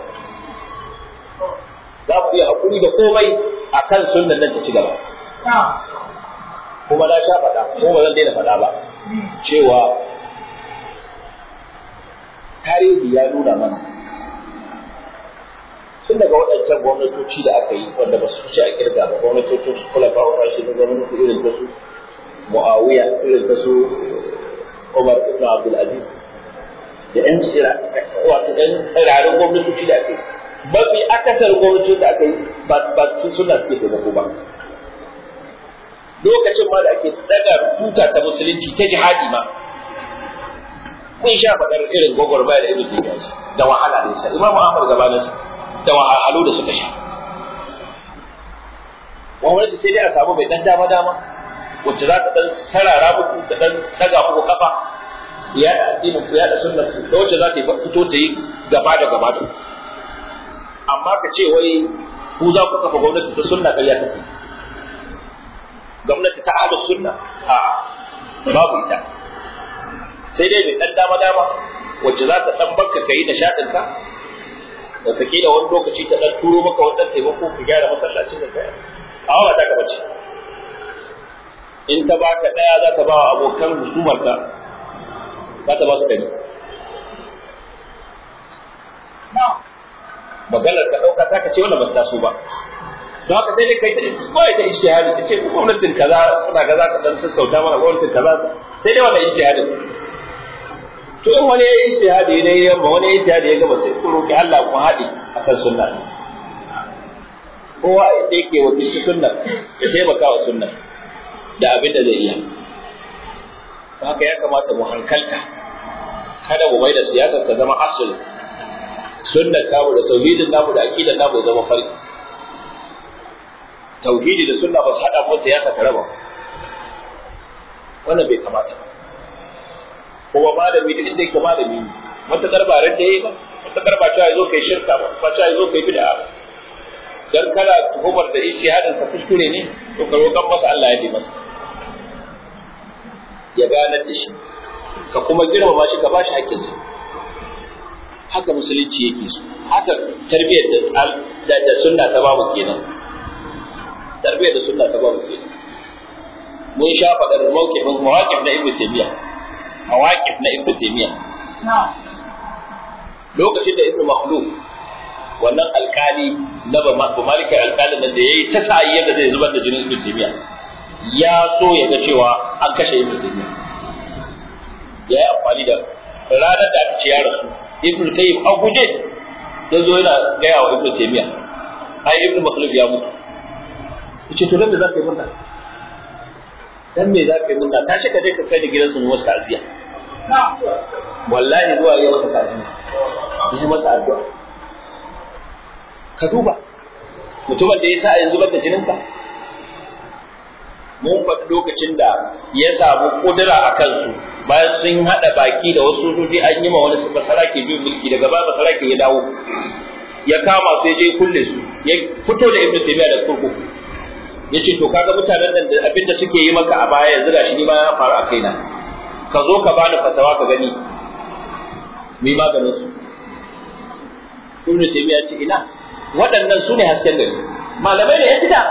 Speaker 1: za ku iya hakuri da komai a kan sunnan nan ta ci gaba kuma na sha faɗa ko ba zan daina faɗa ba cewa tarihi ya nuna mana tun daga waɗancan gwamnatoci da aka yi wanda ba su ci a kirga ba gwamnatocin su kula ba wa shi na gwamnati irin ta su muawiya irin ta su umar ibn abdul aziz da yan tsira wato yan tsirarin gwamnatoci da aka yi mafi akasar gwamnatocin da aka yi ba su suna suke taimako ba lokacin ma da ake daga tuta ta musulunci ta jihadi ma kun sha faɗar irin gwagwarmaya da irin da wahala ne sa imamu ahmad gabanin da wahalhalu da suka sha wani sai dai a samu mai dan dama dama wacce za ta dan sarara muku ta dan daga muku kafa ya da addinin ku ya da sunnar ku da wacce za ta yi fito ta yi gaba da gaba da amma ka ce wai ku za ku kafa gwamnati ta sunna ƙarya take gwamnati ta ahlus sunna a babu ita sai dai mai dan dama dama wacce za ta dan barka kai da shaɗin ka da take da wani lokaci ta dan turo maka wannan taimako ka gyara masallacin da kai amma ba ta ka bace in ta baka daya za ta ba wa abokan husumar ka za ta ba su dari maganar ka dauka ta ka ce wannan ba ta so ba don haka sai dai kai ta kawai ta ishtihadi ta ce gwamnatin kaza kuna kaza ka dan sassauta mana gwamnatin kaza sai dai wannan ishtihadin to in wani ya yi istihadi ne ya yamma wani ya yi istihadi ya gaba sai ku roki Allah ku haɗe akan sunna kowa da yake wakilci sunna ya taimaka wa sunna da abin da zai iya haka ya kamata mu hankalta kada mu mai da siyasar ta zama asali sunnar tamu da tauhidin namu da aqidar namu ya zama farki tauhidi da sunna ba su hada ko siyasa ta raba wannan bai kamata ba kuma malami da inda yake malami ne matakar ba ran da yayi ba matakar ba cewa yazo kai shirka ba ba cewa yazo kai bid'a ba dan kana tuhumar da ijtihadin sa kuskure ne to ka roƙan masa Allah ya yi masa ya ganar da shi ka kuma girmama shi ka ba shi haƙƙinsa haka musulunci yake so haka tarbiyyar da da sunna ta babu kenan tarbiyyar da sunna ta babu kenan mun sha faɗar mawqifin mawaqif na ibnu taymiya mawaqif na ibnu taymiya lokacin da ibnu makhluf wannan alkali na ba malika alkalin nan da yayi ta sa'i yadda zai zubar da jinin ibnu taymiya ya so ya ga cewa an kashe ibnu taymiya ya yi amfani da ranar da aka ce ya rasu ibnu qayyim a guje ya zo yana gaya wa ibnu taymiya ai ibnu makhluf ya mutu yace to dan me zaka yi murna dan me zaka yi murna tashi ka je ka kai da gidansu mu wasu ta'aziya wallahi zuwa yau masa ta'aziya yi masa addu'a ka duba mutumin da ya sa yanzu da jininka mun faɗi lokacin da ya samu kudura a kansu bayan sun haɗa baki da wasu sojoji an yi ma wani basarake biyu mulki daga ba basarake ya dawo ya kama su ya je kulle su ya fito da ibnu taymiya da kurkuku ya ce to kaga mutanen nan da abin da suke yi maka a baya yanzu gashi ni ma ya faru a kaina ka zo ka bani fatawa ka gani mai maganin su ibnu taymiya ce ina waɗannan su ne hasken gari malamai ne ya fita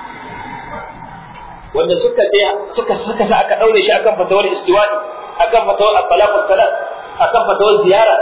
Speaker 1: wanda suka je suka suka sa aka daure shi akan fatawar istiwani akan fatawar al-talaqus salat akan fatawar ziyara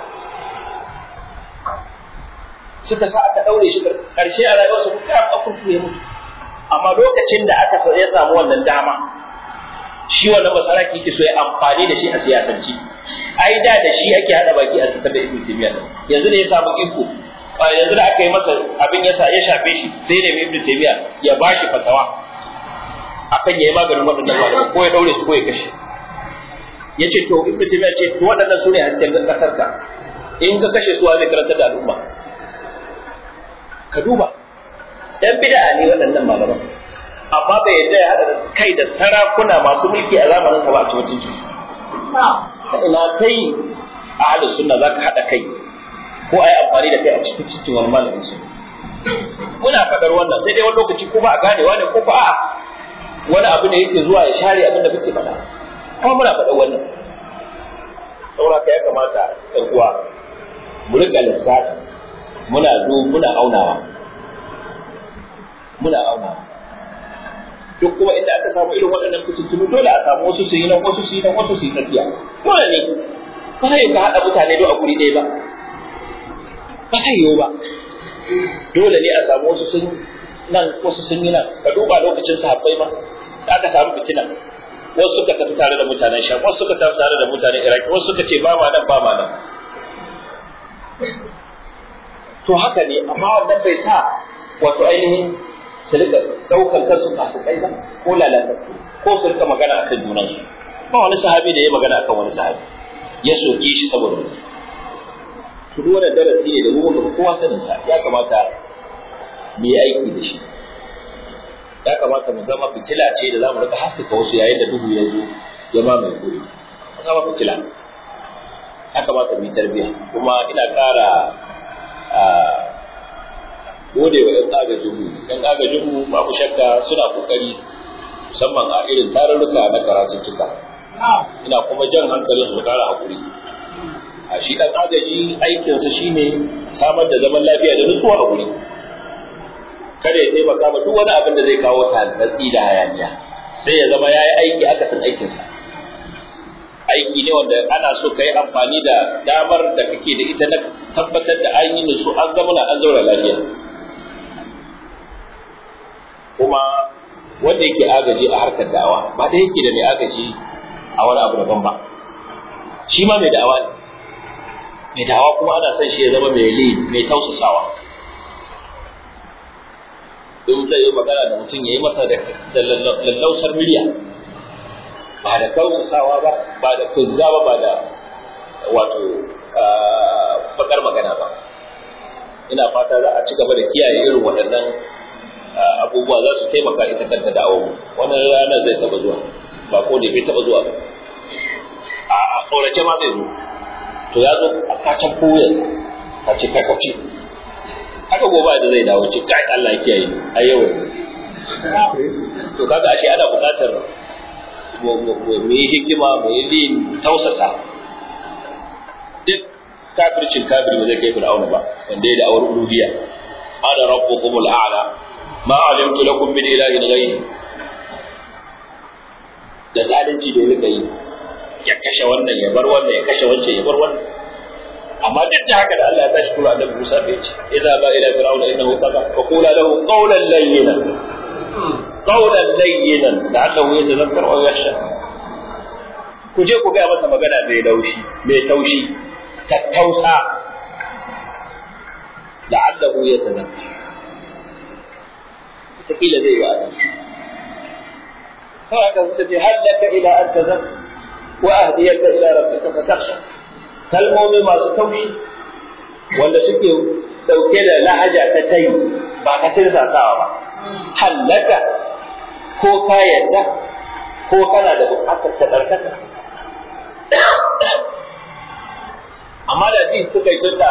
Speaker 1: suka sa aka daure shi karshe a rayuwar su kuma a kurku ya mutu amma lokacin da aka so ya samu wannan dama shi wannan masaraki ke so ya amfani da shi a siyasanci ai da da shi ake hada baki a tsakar da ibnu taymiya yanzu ne ya samu iko yanzu da aka yi masa abin ya ya shafe shi sai da ibnu taymiya ya bashi fatawa akan yayi maganin waɗannan malamai ko ya daure su ko ya kashe yace to ibnu taymiya ce to waɗannan sune hasken kasar ka in ka kashe su zai karanta da al'umma ka duba dan bid'a ne waɗannan malaman amma bai yadda ya haɗa kai da sarakuna masu mulki a zamanin sa ba a cikin su ta ina kai a halin sunna zaka haɗa kai ko a yi amfani da kai a cikin cikin wani malamin su muna faɗar wannan sai dai wani lokaci ko ba a ganewa ne ko ba a wani abu ne yake zuwa ya share abin da kake faɗa kuma muna faɗa wannan saboda ka ya kamata ɗan uwa mu riƙa lissafi muna du muna aunawa muna aunawa duk kuma inda aka samu irin waɗannan fitintunu dole a samu wasu su yi nan wasu su yi nan wasu su yi tsakiya dole ne ba zai ka haɗa mutane duk a guri ɗaya ba ba zai yiwu ba dole ne a samu wasu sun nan wasu sun yi nan ka duba lokacin sahabbai ma da aka samu fitina wasu suka tafi tare da mutanen sham wasu suka tafi tare da mutanen iraki wasu suka ce ba ma nan ba ma nan to haka ne amma wannan bai sa wato ainihin su rika daukar kansu masu kai ba ko lalatattu ko su rika magana akan junansu ba wani sahabi da ya magana akan wani sahabi ya soke shi saboda wani to duk wannan darasi ne da mu muka kowa sanin sa ya kamata mu yi aiki da shi ya kamata mu zama fitila ce da zamu rika haskaka wasu yayin da duhu ya zo ya mamaye guri mu zama fitila ya kamata mu yi tarbiyya kuma ina ƙara gode wa ɗan agajinmu ɗan agajinmu babu shakka suna ƙoƙari musamman a irin tarurruka na karatuttuka ina kuma jan hankalin su ƙara haƙuri a shi ɗan agaji aikinsa shine samar da zaman lafiya da nutsuwa a guri kada ya taimaka ma duk wani abin da zai kawo tantatsi da hayaniya sai ya zama ya yi aiki akasin aikinsa aiki ne wanda ana so ka yi amfani da damar da kake da ita na tabbatar da an yi nutsu an zama na an zaura lafiya kuma wanda yake agaji a harkar da'awa ba da yake da mai agaji a wani abu daban ba shi ma mai da'awa ne mai da'awa kuma ana son shi ya zama mai li mai tausasawa in zai yi magana da mutum ya yi masa da lallausar miliya ba da tausasawa ba ba da kuzza ba ba da wato bakar magana ba ina fata za a ci gaba da kiyaye irin waɗannan abubuwa za su taimaka ita kanta da awon wannan ranar zai taba zuwa ba ko da bai taba zuwa ba a tsorace ma zai zo to ya zo a kacin koyar a ce kakace haka gobe da zai dawo ce kai Allah ya kiyaye a yau to kaga ashe ana buƙatar mu yi hikima mu yi lin tausasa duk kafircin kafiri ba zai kai fir'auna ba wanda ya da awar uluhiyya ana rabbukumul a'la ma alimtu lakum min ilahin ghayri da zalunci da ya yi ya kashe wannan ya bar wannan ya kashe wancan ya bar wannan amma duk da haka da Allah ya tashi kula da Musa bai ce idza ba ila fir'auna innahu tagha fa qula lahu qawlan layyinan qawlan layyinan la'allahu yatadhakkaru aw yakhsha ku je ku ga masa magana mai laushi mai taushi tattausa la'allahu yatadhakkaru kila zai yi adalci haka suka ce hal laka ila an tazak wa ahdiyaka ila rabbika fatakhsha kalmomi masu taushi wanda suke dauke da lahaja ta tayi ba ka tirsasawa ba hal laka ko ka yarda ko kana da bukatar ta tsarkaka amma da ji suka yi tunda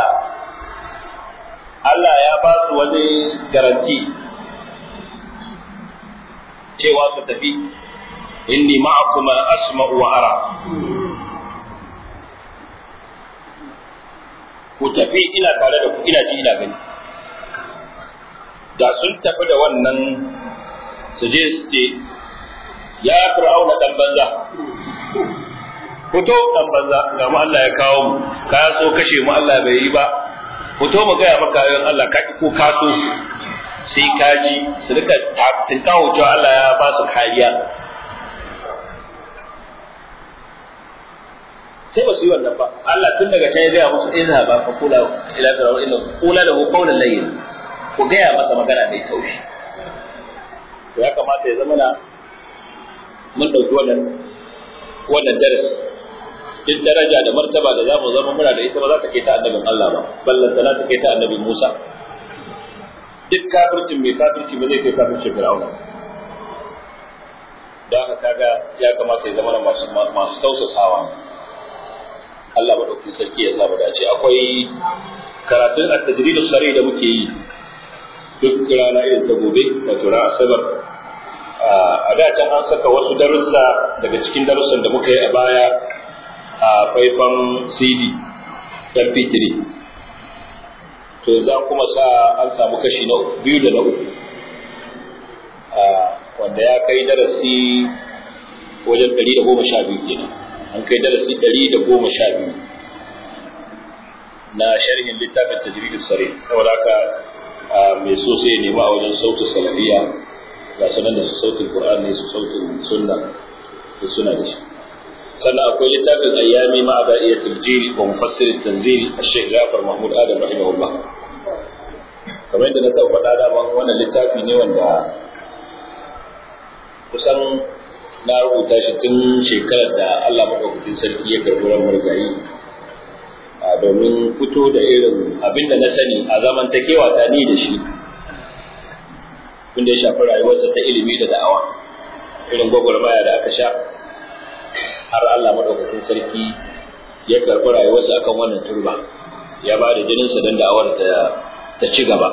Speaker 1: Allah ya ba su wani garanti cewa su tafi inni ma'akuma asma'u wa ara ku tafi ina tare da ku ina ji ina gani da sun tafi da wannan su je su ce ya fir'auna dan banza fito dan banza ga mu Allah ya kawo mu ka so kashe mu Allah bai yi ba fito mu gaya maka ayoyin Allah ka ko ka so sai kaji su rika tinkawo cewa Allah ya ba su kariya sai ba su yi wannan ba Allah tun daga can ya gaya musu ina ba fa kula ila fir'aun inna kula lahu qawlan layyin ku gaya masa magana mai taushi to ya kamata ya zama na mun dauki wannan wannan darasi duk daraja da martaba da zamu zama muna da ita ba za ta kai ta annabin Allah ba ballan tana ta kai ta annabin Musa duk kafircin mai kafirci ba zai kai kafircin fir'auna da haka kaga ya kamata ya zama masu masu tausasawa Allah madaukakin sarki ya sa mu dace akwai karatun at-tajrid sari da muke yi duk rana irin ta gobe wato ran asabar a da can an saka wasu darussa daga cikin darussan da muka yi a baya a faifan CD MP3 to za kuma sa an samu kashi na biyu da na uku wanda ya kai darasi wajen ɗari da goma sha biyu kenan an kai darasi ɗari da goma sha biyu na sharhin littafin tajridus sare saboda haka mai so sai nema a wajen sautin salafiya ga sanan da su sautin qur'ani su sautin sunna da suna da shi sannan akwai littafin ayyami ma ada'iyatul jili wa mufassir tanzil al-shaykh Jafar Mahmud Adam rahimahullah kamar yadda na taɓa faɗa da wannan littafi ne wanda kusan na rubuta shi tun shekarar da Allah maɗaukakin sarki ya karɓi ran margayi domin fito da irin abin da na sani a zamantakewa ta ni da shi wanda ya shafi rayuwarsa ta ilimi da da'awa irin gwagwarmaya da aka sha har Allah maɗaukakin sarki ya karɓi rayuwarsa akan wannan turba ya ba da jininsa don da'awar ta ci gaba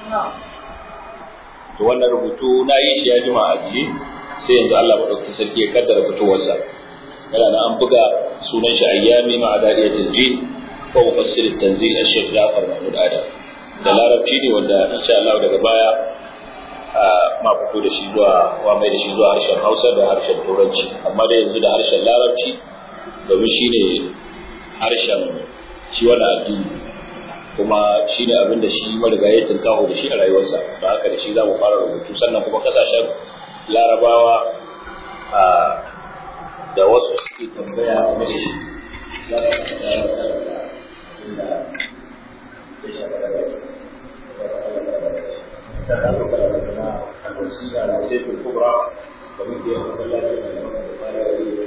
Speaker 1: to wannan rubutu na yi ya jima a jiye sai yanzu Allah maɗaukakin sarki ya kaddara fitowarsa yana na an buga sunan shi ayyami ma adariyatul jin ko mufassir tanzil al-shaykh Jafar Mahmud Adam da larabci ne wanda insha Allah daga baya ma fito da shi zuwa wa mai da shi zuwa harshen Hausa da harshen Turanci amma da yanzu da harshen larabci domin shine harshen shi wannan addini kuma shi ne abin da shi marigayi tunkaho da shi a rayuwarsa don haka da shi za mu fara rubutu sannan kuma kasashen larabawa da wasu suke tambaya game da shi za ka karanta inda ya shafa da wasu da ta zo karanta na alwasiya da sai kubra da muke yin masallaci da yawan da fara yi